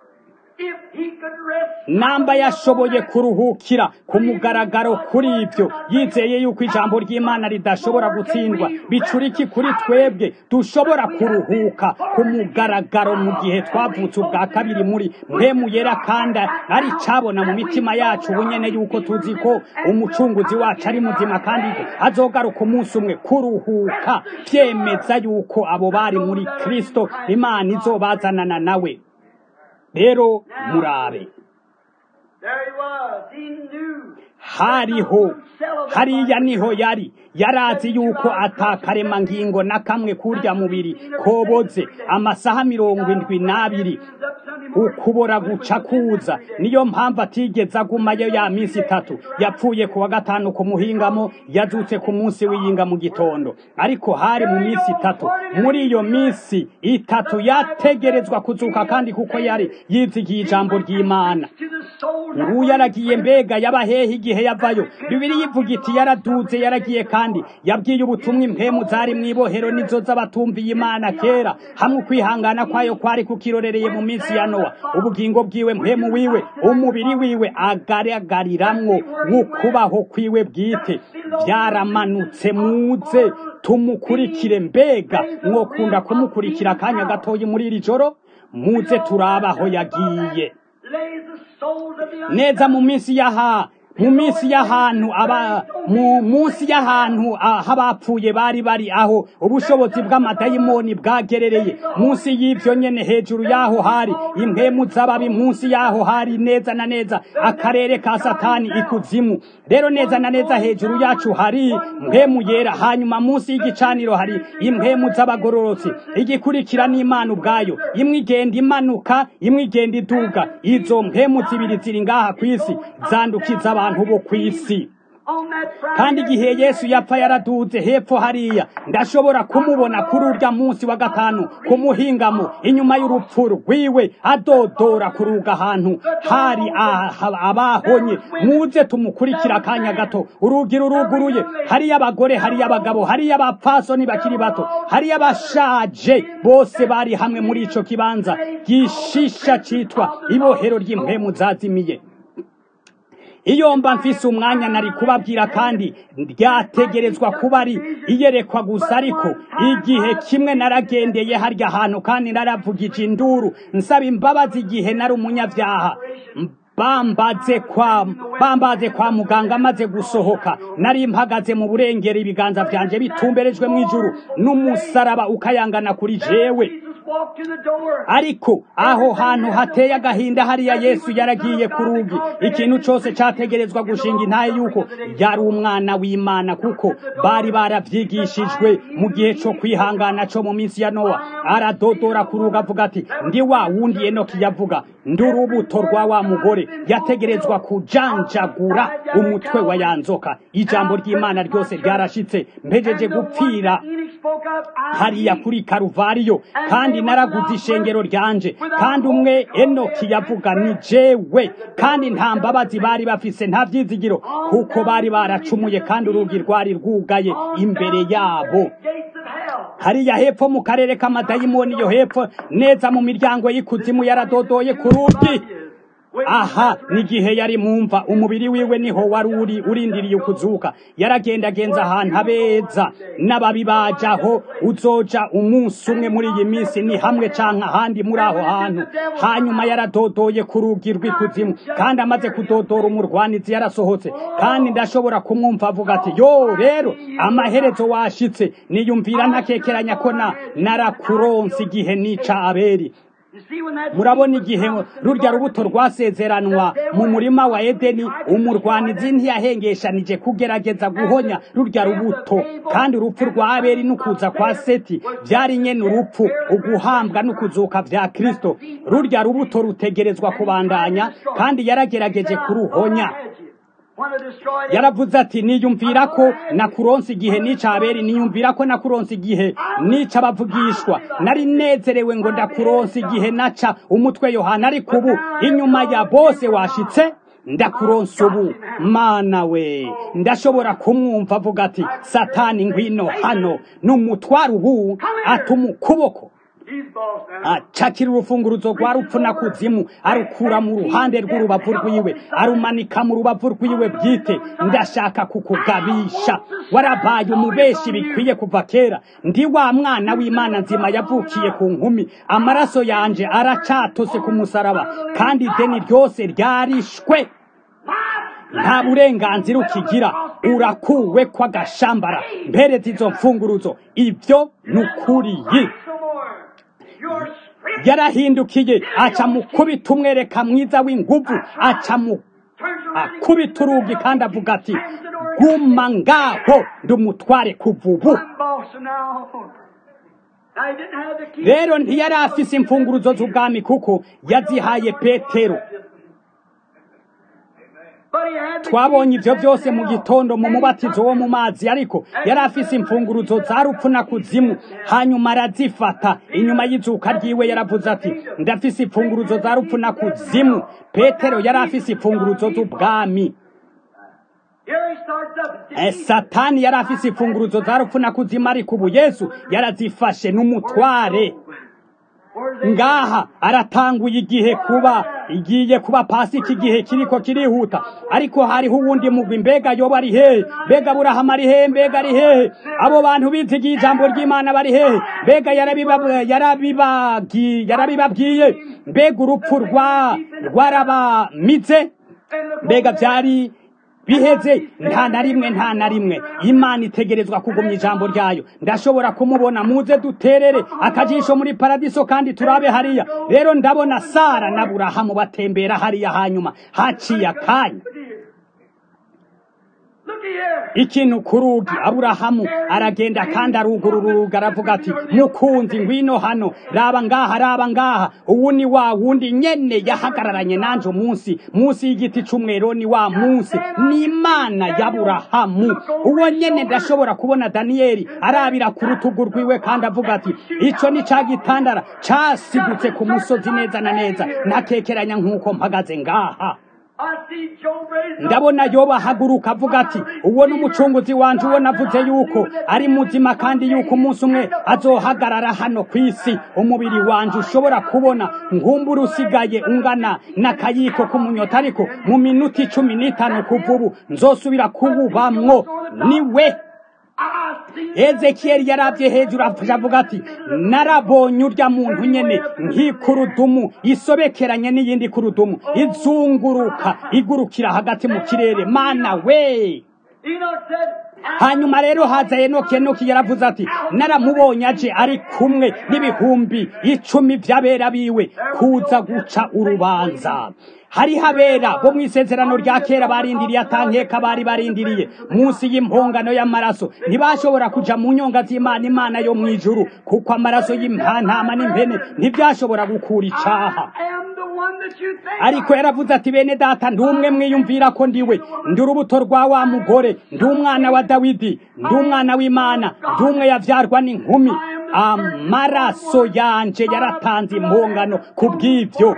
if he could rest namba yashoboye kuruhukira ku mugaragaro kuri ibyo yizeye yuko ijambo ry'imana ridashobora gutsindwa bicuriki kuri twebwe dushobora kuruhuka ku mugaragaro mu gihe twavutse ubwa kabiri muri mpemu yera kandi ari cabona mu mitima yacu ubunyene yuko tuzi ko umucunguzi wacu ari muzima kandi ko azogaruka umunsi umwe kuruhuka byemeza yuko abo bari muri kristo imana izobazanana nawe rero murabe There he was. He knew. hariho hariya niho yari yarazi yuko atakaremangingo na kamwe kurya mubiri koboze amasaha mirongo indwi n'abiri ukubora guca kuza niyo mpamvu atigeze agumayo ya minsi itatu yapfuye ku wa gatanu ku muhingamo yazutse ku munsi w'iyinga mu gitondo ariko hari mu minsi itatu muri iyo minsi itatu yategerezwa kuzuka kandi kuko yari yizigiye ijambo ry'imana To the soul. ubu yaragiye mbega yabahehe igihe yavayo bibiri yivuga iti yaraduze yaragiye kandi yabwiye ubutumwa impemu zari mu ibohero nizo z'abatumviye imana kera hamwe ukwihangana kwayo kwari kukirorereye mu minsi ya nowa ubugingo bwiwe mpemu wiwe umubiri wiwe agaragariramwo ukubaho kwiwe bwite byaramanutse muze tumukurikire mbega mwokunda kumukurikira akanya gatoyi muri iri joro muze turaba aho yagiye lays the souls of the neza mu minsi y'aha mu minsi y'ahantu aba mu munsi y'ahantu aho abapfuye bari bari aho ubushobozi bw'amadayimoni bwagerereye munsi y'ivyo nyene hejuru y'aho hari impwemu z'ababi munsi y'aho hari neza na neza akarere ka satani ikuzimu rero neza na neza hejuru yacu hari mpemu yera hanyuma munsi y'igicaniro hari impwemu z'abagororotsi igikurikira n'imana ubwayo imwe igenda imanuka imwe igenda iduga izo mpemu zibiri ziri ngaha ku isi zandukiza abantu bo ku isi on that Friday. kandi igihe yesu yapfa yaraduze hepfo hariya ndashobora kumubona kuri urya munsi wa gatanu ku muhingamo inyuma y'urupfu rwiwe adodora ku ruga ahantu hari aha- abahonye muze tumukurikira akanya gato urugi ruruguruye hariyo abagore hariyo abagabo hariyo abapfasoni bakiri bato hariyo abashaje bose bari hamwe muri ico kibanza gishisha citwa ibohero ry'impwemu zazimiye iyo mba mfise umwanya nari kubabwira kandi ryategerezwa kuba ari iyerekwa gusa ariko igihe kimwe naragendeye harya hantu kandi naravugije induru nsaba imbabazi igihe nari umunyabyaha bambaze kwa bambaze kwa muganga maze gusohoka nari mpagaze mu burengero ibiganza vyanje bitumberejwe mu ijuru n'umusaraba ukayangana kuri jewe Jesus walked to the door. ariko aho hantu hateye agahinda hariya yesu yaragiye ku rugi ikintu cyose cyategerezwa gushinga intaye yuko yari umwana w'imana kuko bari barabyigishijwe mu gihe cyo kwihangana cyo mu minsi ya nowa aradodora ku rugi avuga ati ndi wa wundi enoki yavuga ndi urubuto rwa wa mugore yategerezwa kujanjagura umutwe wa ya nzoka ijambo ry'imana ryose ryarashitse mpejeje gupfira Enoch spoke up, I hariya kuri karuvariyo kandi naraguze ishengero ryanje kandi umwe enoki yavuga ni jewe kandi nta mbabazi bari bafise nta vyizigiro kuko bari baracumuye kandi urugi rwari rwugaye imbere yabo gates of hell. hariya hepfo mu karere k'amadayimoni yo hepfo neza mu miryango y'ikuzimu yaradodoye ku rugi aha n'igihe yari mumva umubiri wiwe niho wari uri urindiriye ukuzuka yaragendagenza ahantu abeza n'ababi bajaho uzoja umunsi umwe muri iyi minsi ni hamwe canke ahandi muri aho hantu hanyuma yaradodoye ku rugi rw'ikuzimu kandi amaze kudodora umurwanizi yarasohotse kandi ndashobora kumwumva avuga ati yo rero amaherezo washitse niyumvira ntakekeranya ko na narakuronse igihe nica aberi You see when that murabona igihe rurya rubuto rwasezeranwa mu murima wa edeni umurwanizi ntiyahengeshanije kugerageza guhonya rurya rubuto kandi urupfu rwa abeli n'ukuza kwa seti byari nyene urupfu uguhambwa n'ukuzuka vya kristo rurya rubuto rutegerezwa kubandanya kandi yaragerageje kuruhonya want to destroy them. yaravuze ati niyumvira ko nakuronse igihe nica abeli niyumvira ko nakuronse igihe nica abavugishwa nari nezerewe ngo ndakuronse igihe naca umutwe yohana ariko ubu inyuma ya bose washitse ndakuronse ubu mana we ndashobora kumwumva avuga ati satani ngwino hano n'umutwaro ubu atuma ukuboko He's boss now. acakira urufunguruzo rwa rupfu na kuzimu arukura mu ruhande rw'urubavu rwiwe arumanika mu rubavu rwiwe bwite ndashaka kukugabisha warabaye umubeshi bikwiye kuva kera ndi wa mwana w'imana nzima yavukiye ku nkumi amaraso yanje aracatose ku musaraba kandi ideni ryose ryarishwe nta burenganzira ukigira urakuwe kw'agashambara mpereza izo mfunguruzo ibyo ni ukuriyi No more. Your spirit yarahindukiye aca mu kubita umwereka mwiza w'inguvu aca mu turns around. and akubita urugi kandi avuga ati guma ngaho ndumutware kuva ubu I'm boss now. I didn't have the key. rero ntiyari afise imfunguruzo z'ubwami kuko yazihaye petero But he had the twabonye key ivyo to byose mu hell. gitondo mu And he mubatizo took wo it. mu mazi ariko yari afise imfunguruzo za rupfu na kuzimu hanyuma arazifata inyuma y'izuka ryiwe yaravuze ati ndafise imfunguruzo za rupfu na kuzimu petero yari afise imfunguruzo z'ubwami Here he starts up. Eh, satani yari afise imfunguruzo za rupfu na kuzimu ariko ubu yesu yarazifashe n'umutware ngaha aratanguye igihe kuba igiye kuba pasika igihe kiriko kirihuta ariko hariho uwundi mugwi mbega yoba ari hehe mbega burahama ari hehe mbega ari hehe abo bantu bizigiye ijambo ry'imana bari hehe mbega yarabibabwiye mbega urupfu rwa rwarabamize mbega byari biheze nta na rimwe nta na rimwe imana itegerezwa kugumya ijambo ryayo ndashobora kumubona muze duterere akajisho muri paradiso kandi turabe hariya rero ndabona sara na burahamu batembera hariya hanyuma haciye akanya ikintu ku rugi aburahamu aragenda kandi arugurura urugi aravuga ati mukunzi ngwino hano raba ngaha raba ngaha uwu ni wa wundi nyene yahagararanye nanje umunsi munsi y'igiti c'umwero ni wa munsi ni imana y'aburahamu uwo nyene ndashobora kubona daniyeli arabira ku rutugu rwiwe kandi avuga ati ico ni ca gitandara casidutse ku musozi neza na neza ntakekeranya nk'uko mpagaze ngaha ndabona yoba ahaguruka avuga ati uwo ni umucunguzi wanje uwo navuze yuko ari muzima kandi yuko umunsi umwe azohagarara hano ku isi umubiri wanje ushobora kubona ngumbura usigaye ungana n'akayiko k'umunyota ariko mu minota icumi n'itanu kuva ubu nzosubira kuwubamwo ni we ezekiyeli yarabye hejuru avuga ati narabonye urya muntu nyene nk'ikurudumu isobekeranye n'iyindi kurudumu izunguruka igurukira hagati mu kirere mana we hanyuma rero haza enoki enoki yaravuze ati naramubonye aje ari kumwe n'ibihumbi icumi by'abera biwe kuza guca urubanza hariho abera bo mu isezerano rya kera barindiriye atankeka bari barindiriye munsi y'impongano y'amaraso ntibashobora kuja mu nyonga z'imana imana yo mu ijuru kuko amaraso y'impantama n'impene ntibyashobora gukura icaha ariko yaravuze ati bene data ndi umwe mwiyumvira ko ndiwe ndi urubuto rwa wa mugore ndi umwana wa dawidi ndi umwana w'imana ndi umwe yavyarwa n'inkumi amaraso yanje yaratanze impongano ku bw'ivyo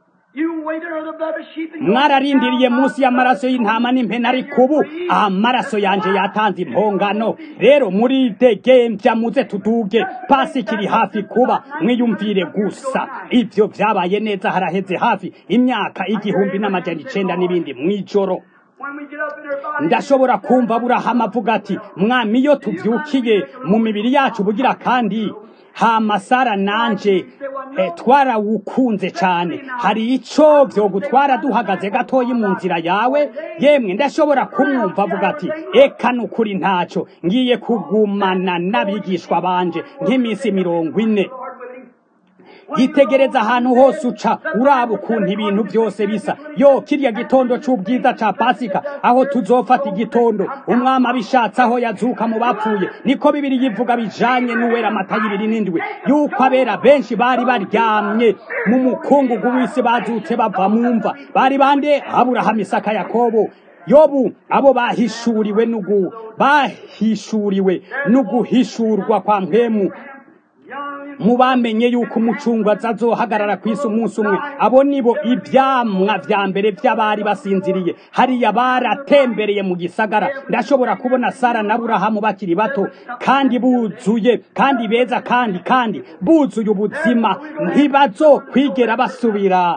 mwararindiriye munsi y'amaraso y'intama n'impene ariko ubu amaraso yanje yatanze impongano rero muri degembya muze tuduge pasika iri hafi kuba mwiyumvire gusa ivyo vyabaye neza haraheze hafi imyaka igihumbi n'amajana icenda n'ibindi mw'ijoro ndashobora kumva burahama avuga ati mwami iyo tuvyukiye mu mibiri yacu bugira kandi hamasara nanje eh, twarawukunze cane hari ico vyogutwara duhagaze gatoyi mu nzira yawe yemwe ndashobora kumwumva avuga ati eka nukuri ntaco ngiye kugumana n'abigishwa banje nk'iminsi mirongo ine yitegereza ahantu hose uca uraba ukuntu ibintu byose bisa yo kirya gitondo c'ubwiza ca pasika aho tuzofata igitondo umwami abishatse aho yazuka mu bapfuye niko bibiri yivuga bijanye n'uwera amata y'ibiri n'indwi yuko abera benshi bari baryamye mu mukungugu w'isi bazutse bava mu mva bari bande aburahamu isaka yakobo yobu abo bahishuriwe nugu bahishuriwe n'uguhishurwa kwa mpemu mubamenye yuko umucungwazi azohagarara ku isi umunsi umwe abo nibo ibyamwa vya mbere vy'abari basinziriye hariya baratembereye mu gisagara ndashobora kubona sara na burahamu bakiri bato kandi buzuye kandi beza kandi kandi buzuye ubuzima ntibazokwigera basubira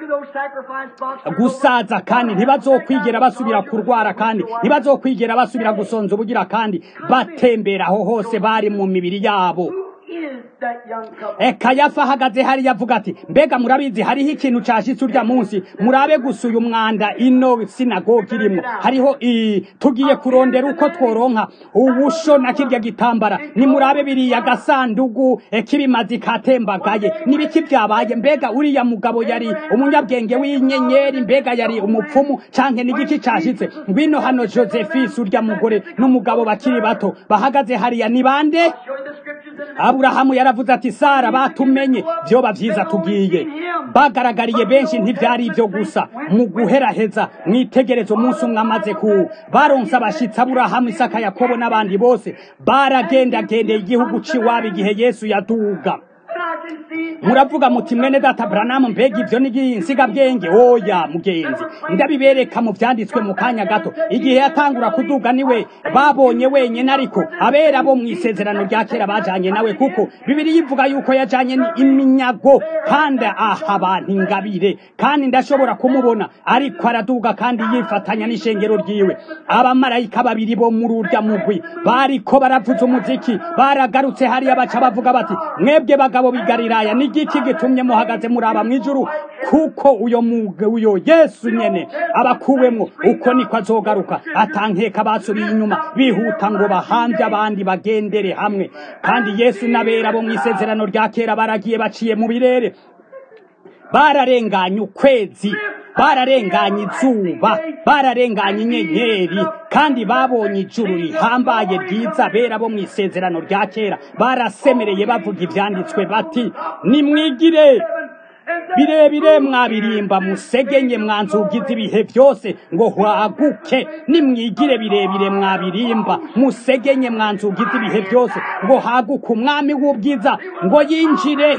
gusaza kandi ntibazokwigera basubira kurwara kandi ntibazokwigera basubira gusonza ubugira kandi batembera aho hose bari mu mibiri yabo kayafa ahagaze hariya avuga ati mbega murabizi hariho ikintu cashitse urya munsi murabe gusa uyu mwanda ino sinagogi irimwo hariho tugiye kurondera uko tworonka ubusho na kirya gitambara nimurabe biriya gasandugu k'ibimazi katembagaye n'ibiki vyabaye mbega uriya mugabo yari umunyabwenge w'inyenyeri mbega yari umupfumu canke n'igiki cashitse ngwino hano josephisi urya mugore n'umugabo bakiri bato bahagaze hariya ni bande aburahamu yaravuze ati sara batumenye vyoba vyiza tugiye bagaragariye benshi ntivyari ivyo gusa mu guheraheza mwitegereza umunsi umwe amaze ku baronse abashitsi aburahamu isaka yakobo n'abandi bose baragendagendeye igihugu c'iwabo igihe yesu yaduga muravuga muti mwene data Branham mbega ivyo ni insigabwenge oya mugenzi ndabibereka mu vyanditswe mu kanya gato igihe yatangura kuduga niwe babonye wenyene ariko abera bo mw'isezerano rya kera bajanye nawe kuko bibiri yivuga yuko yajanye iminyago kandi aha abantu ingabire kandi ndashobora kumubona ariko araduga kandi yifatanya n'ishengero ryiwe abamarayika babiri bo muri urya mugwi bariko baravuza umuziki baragarutse hariya baca bavuga bati mwebwe bagabo bigariraya ni igiki gitumye muhagaze muraba mw'ijuru kuko uyo uyo yesu nyene abakuwemwo uko niko azogaruka atankeka basubiye inyuma bihuta ngo bahambye abandi bagendere hamwe kandi yesu n'abera bo mw'isezerano rya kera baragiye baciye mu birere bararenganye ukwezi bararenganye izuba bararenganye inyenyeri kandi babonye ijuru rihambaye ryiza bera bo mu isezerano rya kera barasemereye bavuga ivyanditswe bati nimwigire birebire mwabirimba musegenye mwanzugize ibihe byose ngo hwaguke nimwigire birebire mwabirimba musegenye mwanzugize ibihe byose ngo haguke umwami w'ubwiza ngo yinjire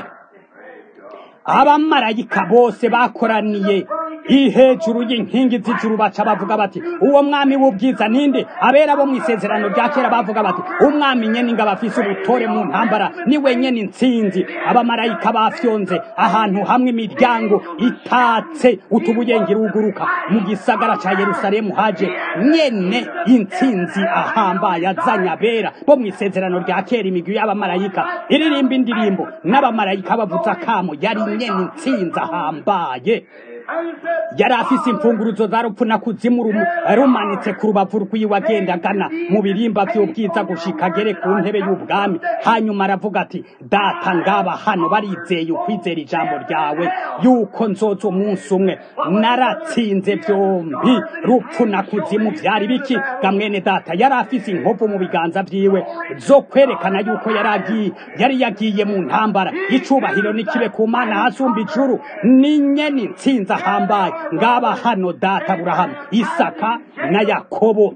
abamarayika bose bakoraniye ihejuru y'inkingi z'ijuru baca bavuga bati uwo mwami w'ubwiza ninde abera bo mu isezerano rya kera bavuga bati umwami nyene ingabo afise ubutore mu ntambara ni wenyene intsinzi abamarayika bafyonze ahantu hamwe imiryango itatse utubuyenge ruguruka mu gisagara ca yerusalemu haje nyene intsinzi ahambaye azanye abera bo mu isezerano rya kera imigwi y'abamarayika iririmba indirimbo n'abamarayika bavuza akamo yari nyene intsinzi ahambaye yari afise imfunguruzo za rupfu na kuzimu rumanitse ku rubavu rwiwe agenda agana mu birimba vy'ubwiza gushika agere ku ntebe y'ubwami hanyuma aravuga ati data ngaba hano barizeye ukwizera ijambo ryawe yuko nzoza umunsi umwe naratsinze vyombi rupfu na kuzimu vyari biki gamwene data yari afise inkovu mu biganza vyiwe zo kwerekana yuko yari agiye yari yagiye mu ntambara icubahiro nikibe ku mana hasumba ijuru ni nyene intsinzi ahambaye ngaba hano data aburahamu isaka na yakobo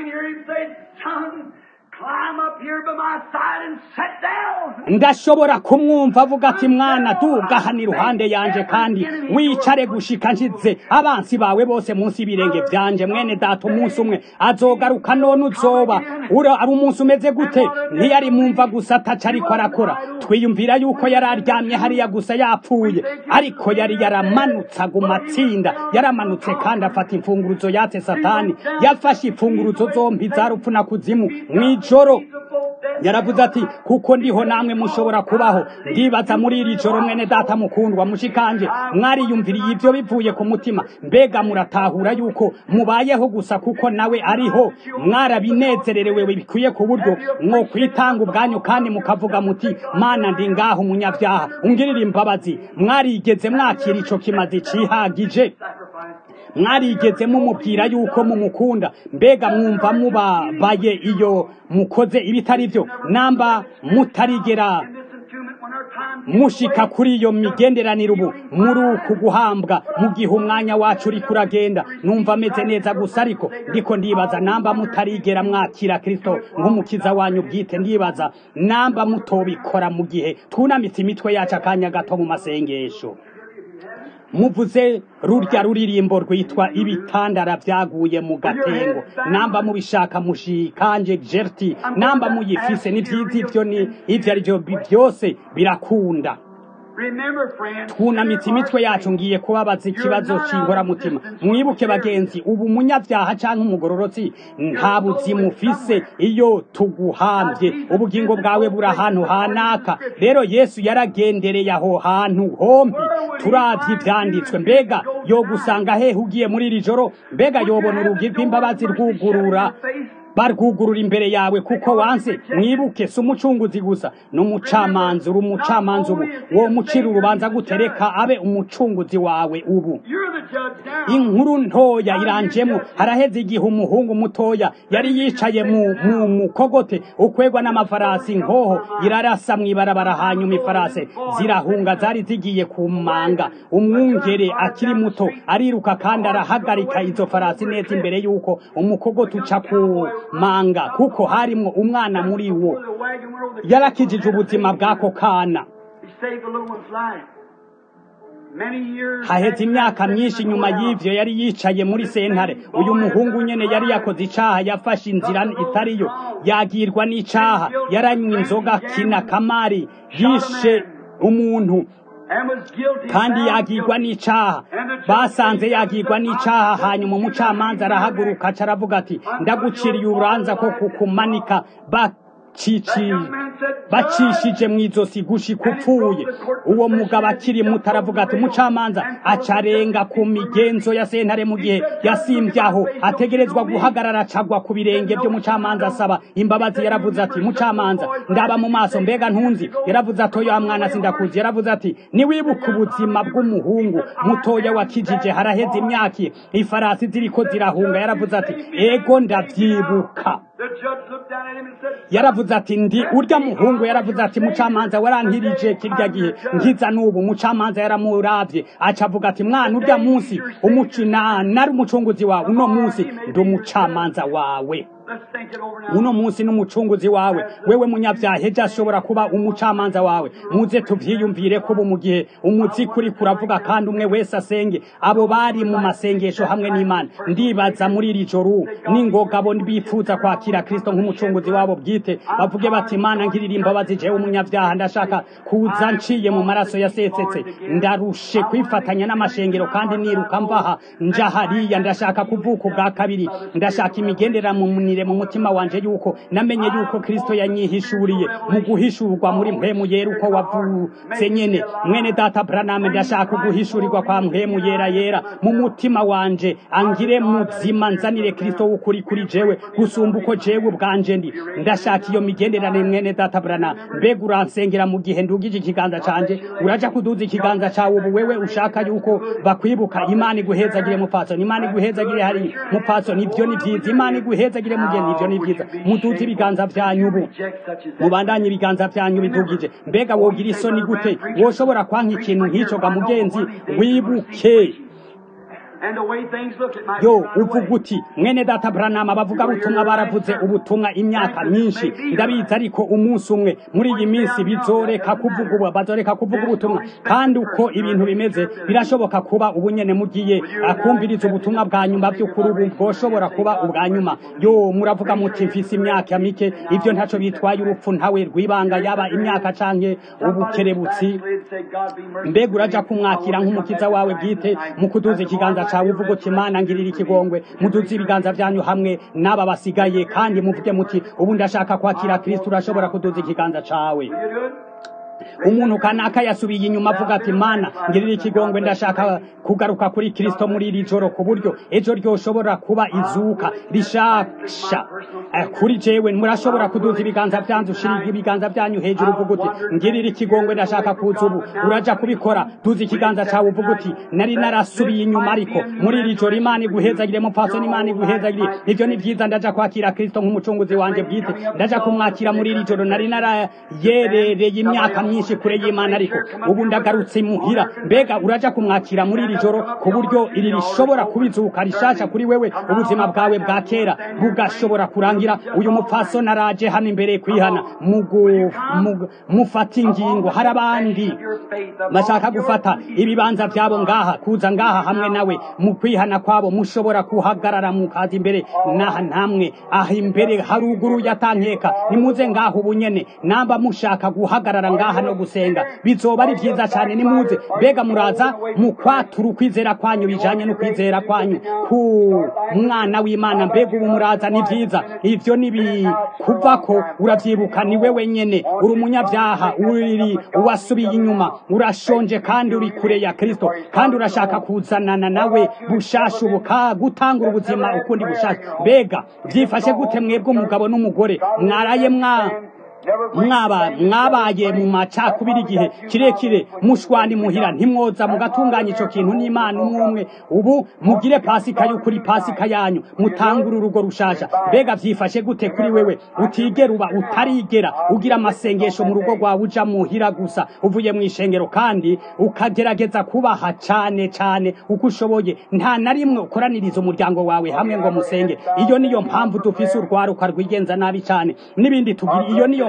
ndashobora kumwumva avuga ati mwana duga hano iruhande yanje kandi wicare gushika nshize abansi bawe bose munsi y'ibirenge vyanje mwene data umunsi umwe azogaruka none uzoba ari umunsi umeze gute ntiyari mumva gusa ataca ariko arakora twiyumvira yuko yari aryamye hariya gusa yapfuye ariko yari yaramanutse aguma atsinda yaramanutse kandi afata imfunguruzo yatse satani yafashe imfunguruzo zompi za rupfu na kuzimu mw'ijoro yaravuze ati kuko ndiho namwe mushobora kubaho ndibaza muri iri joro mwene data mukundwa mushikanje mwariyumviriye ibyo bivuye ku mutima mbega muratahura yuko mubayeho gusa kuko nawe ariho mwarabinezererewe bikwiye ku buryo mwo kwitanga ubwanyu kandi mukavuga muti mana ndi ngaho umunyabyaha ungirira imbabazi mwarigeze mwakira ico kimazi cihagije mwarigeze mumubwira yuko mumukunda mbega mwumva mubabaye iyo mukoze ibitari byo namba mutarigera mushika kuri iyo migenderanire ubu muri uku guhambwa mu gihe umwanya wacu uri kuragenda numva ameze neza gusa ariko ndiko ndibaza namba mutarigera mwakira kristo nk'umukiza wanyu bwite ndibaza namba mutobikora mu gihe twunamitse imitwe yacu akanya gato mu masengesho muvuze rurya ruririmbo rwitwa ibitandara vyaguye mu gatengo namba mubishaka mushikanje jerti namba muyifise ni vyiza ivyo ni ivyo arivyo byose birakunda twunamitse imitwe yacu ngiye kubabaza ikibazo c'inkoramutima mwibuke bagenzi ubu umunyavyaha canke umugororotsi nta buzima ufise iyo tuguhambye ubugingo bwawe buri ahantu hanaka rero yesu yaragendereye aho hantu hompi turavye ivyanditswe mbega yogusanga hehe ugiye muri iri joro mbega yobona urugi rw'imbabazi rwugurura barwugurura imbere yawe kuko wanse mwibuke si umucunguzi gusa n'umucamanza uri umucamanza ubu wo mucira urubanza gutereka abe umucunguzi wawe ubu inkuru ntoya iranjemo haraheze igihe umuhungu mutoya yari yicaye mu mu mukogote ukwegwa n'amafarasi nkoho irarasa mw'ibarabara hanyuma ifarase zirahunga zari zigiye kumanga umwungere akiri muto ariruka kandi arahagarika izo farasi neza imbere y'uko umukogote uca ku manga kuko harimwo umwana muri wo yarakijije ubuzima bw'ako kana He saved the little one's life. Many years haheze after imyaka that, myinshi Satan nyuma went out. y'ivyo yari yicaye muri sentare uyu muhungu nyene yari yakoze icaha yafashe inzira itariyo yagirwa n'icaha yaranywa inzoga kina kamari yishe umuntu and was guilty, kandi found yagirwa guilty. n'icaha basanze yagirwa n'icaha hanyuma umucamanza arahaguruka aca aravuga ati ndaguciriye urubanza ko kukumanika bacici bacishije mu izosi gushika upfuye uwo mugabo akiri muto aravuga ati umucamanza acarenga ku migenzo ya sentare mu gihe yasimbyaho ategerezwa guhagarara acagwa ku birenge by'umucamanza asaba imbabazi yaravuze ati mucamanza ndaba mu maso mbega ntunzi yaravuze ati oya mwana sindakuzi yaravuze ati niwibuka ubuzima bw'umuhungu mutoya wakijije haraheze imyaka ifarasi ziriko zirahunga yaravuze ati ego ndavyibuka The judge looked down at him and said, yaravuze ati ndi urya muhungu yaravuze ati mucamanza warankirije kirya gihe nkiza n'ubu mucamanza yaramuravye aca avuga ati mwana urya munsi umucina nari umucunguzi wawe uno munsi ndi umucamanza wawe Let's think it over now. uno munsi n'umucunguzi wawe wewe munyabyaha ejo ashobora kuba umucamanza wawe muze tuvyiyumvire ko ubu mu gihe umuziki uri kuravuga kandi umwe wese asenge abo bari mu masengesho hamwe n'imana ndibaza muri iri joro n'ingoga bo bifuza kwakira kristo nk'umucunguzi wabo bwite bavuge bati imana ngirira imbabazi jewe umunyabyaha ndashaka kuza nciye mu maraso yasesetse ndarushe kwifatanya n'amashengero kandi niruka mvaha nja hariya ndashaka kuvuka ubwa kabiri ndashaka imigendera mu munire mu mutima wanje yuko namenye yuko kristo yanyihishuriye mu guhishurwa muri mpemu yera uko wavutse nyene mwene data braname ndashaka guhishurirwa kwa mpemu yera yera mu mutima wanje angire muzima nzanire kristo w'ukuri kuri jewe gusumba uko jewe ubwanje ndi ndashaka iyo migenderane mwene data braname mbega uransengera mu gihe ndugije ikiganza canje uraja kuduza ikiganza cawe ubu wewe ushaka yuko bakwibuka imana iguhezagire mupfasoni imana iguhezagire hari mupfasoni ibyo ni vyiza imana iguhezagire mugeni ibyo ni vyiza muduze ibiganza vyanyu ubu Reject such as that. mubandanye ibiganza vyanyu bidugije mbega wogira isoni gute woshobora kwanka ikintu nk'ico ga mugenzi wibuke And the way things look, it might yo be right uvuga away. uti mwene data branama bavuga butumwa baravuze ubutumwa imyaka myinshi ndabizi ariko umunsi umwe muri iyi minsi bizoreka kuvuga ubu bazoreka kuvuga ubutumwa kandi uko ibintu bimeze birashoboka kuba ubu nyene mugiye akumviriza ubutumwa bwa nyuma by'ukuri ubu bwoshobora kuba ubwa nyuma yo muravuga muti mfise imyaka mike ivyo ntaco bitwaye urupfu ntawe rwibanga yaba imyaka canke ubukerebutsi mbega uraja kumwakira nk'umukiza wawe bwite mu kuduza ikiganza cawe uvuga uti mana ngirira ikigongwe muduze ibiganza vyanyu hamwe n'aba basigaye kandi muvuge muti ubu ndashaka kwakira kristo urashobora kuduza ikiganza cawe umuntu kanaka yasubiye inyuma avuga ati mana ngirira ikigongwe ndashaka kugaruka kuri kristo muri iri joro ku buryo ejo ryoshobora kuba izuka rishasha Eh, kuri jewe murashobora kuduza ibiganza vyanyu ushira ibiganza vyanyu hejuru uvuga uti ngirira ikigongwe ndashaka kuza ubu uraja kubikora duza ikiganza cawe uvuga uti nari narasubiye inyuma ariko muri iri joro imana iguhezagire mupfaso n'imana iguhezagire ivyo ni vyiza ndaja kwakira kristo nk'umucunguzi wanje bwite ndaja kumwakira muri iri joro nari narayerereye imyaka myinshi kure y'imana ariko ubu ndagarutse muhira mbega uraja kumwakira muri iri joro ku buryo iri rishobora kubizuka rishasha kuri wewe ubuzima bwawe bwa kera bugashobora kurangira uyu mupfasoni araje hano imbere kwihana mugu- mugu- mufata ingingo hari abandi bashaka gufata ibibanza byabo ngaha kuza ngaha hamwe nawe mu kwihana kwabo mushobora kuhagarara mukaza imbere naha namwe aha imbere haruguru yatankeka nimuze ngaho ubunyene namba mushaka guhagarara ngaha no gusenga bizoba ari vyiza cyane nimuze mbega muraza mu kwatura ukwizera kwanyu bijanye no kwizera kwanyu ku mwana w'imana mbega ubu muraza ni vyiza ivyo nibi kuvako uravyibuka ni wewe nyene uri umunyabyaha uri uwasubiye inyuma urashonje kandi uri kure ya kristo kandi urashaka kuzanana nawe bushasha ubuka gutangura ubuzima ukundi bushasha mbega vyifashe gute mwebwe umugabo n'umugore mwaraye mwa mwaba mwabaye mu macakubiri igihe kirekire mushwani muhira ntimwoza mugatunganya ico kintu n'imana umwe umwe ubu mugire pasika y'ukuri pasika yanyu mutangure urugo rushasha mbega vyifashe gute kuri wewe utigera uba utarigera ugira amasengesho mu rugo rwawe uja muhira gusa uvuye mu ishengero kandi ukagerageza kubaha cane cane uko ushoboye nta na rimwe ukoraniriza umuryango wawe hamwe ngo musenge iyo niyo mpamvu dufise urwaruka rwigenza nabi cane n'ibindi tugira iyo niyo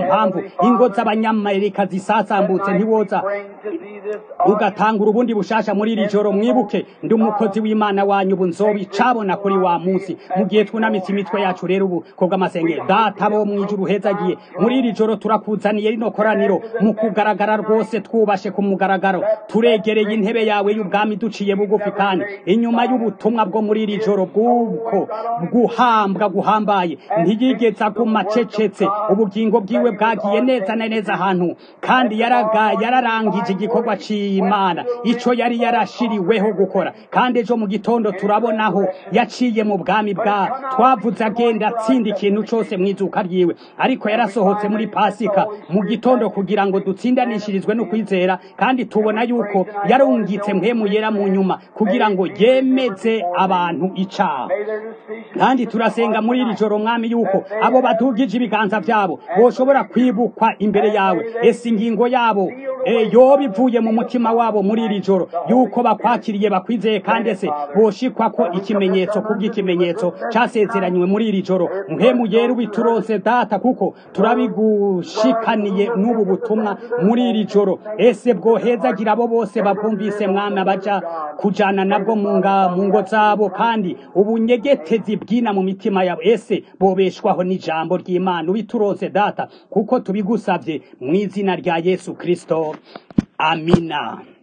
mpamvu ingo z'abanyamerika zisasambutse ntiwoza ugatangura ubundi bushasha muri iri joro mwibuke ndi umukozi w'imana wanyu ubu nzobicabona kuri wa munsi mu gihe twunamitse imitwe yacu rero ubu kubw'amasenge data bo mw'ijuru hezagiye muri iri joro turakuzaniye rino koraniro mu kugaragara rwose twubashe ku mugaragaro turegereye intebe yawe y'ubwami duciye bugufi kandi inyuma y'ubutumwa bwo muri iri joro bw'uko guhambwa guhambaye ntiyigeze aguma acecetse ubugingo bwiwe bwagiye neza na neza ahantu kandi yaraga yararangije igikorwa c'imana ico yari yarashiriweho gukora kandi ejo mu gitondo turabonaho yaciye mu bwami bwa twavuze agenda atsinda ikintu cose mw'izuka ryiwe ariko yarasohotse muri pasika mu gitondo kugira ngo dutsindanishirizwe no kwizera kandi tubona yuko yarungitse mpemu yera mu nyuma kugira ngo yemeze abantu icaha kandi turasenga muri iri joro mwami yuko abo badugije ibiganza vyabo boshobora kwibukwa imbere yawe ese ingingo yabo e, yoba ivuye mu mutima wabo muri iri joro yuko bakwakiriye bakwizeye kandi ese boshikwa ko ikimenyetso kubw'ikimenyetso casezeranywe muri iri joro mpemu yera ubituronse data kuko turabigushikaniye n'ubu butumwa muri iri joro ese bwohezagira abo bose bavumvise mwami abaja kujana nabwo mu ngo zabo kandi ubunyegetezi bwina mu mitima yabo ese bobeshwaho n'ijambo ry'imana ubituronse data kuko tubigusavye mu izina rya yesu kristo amina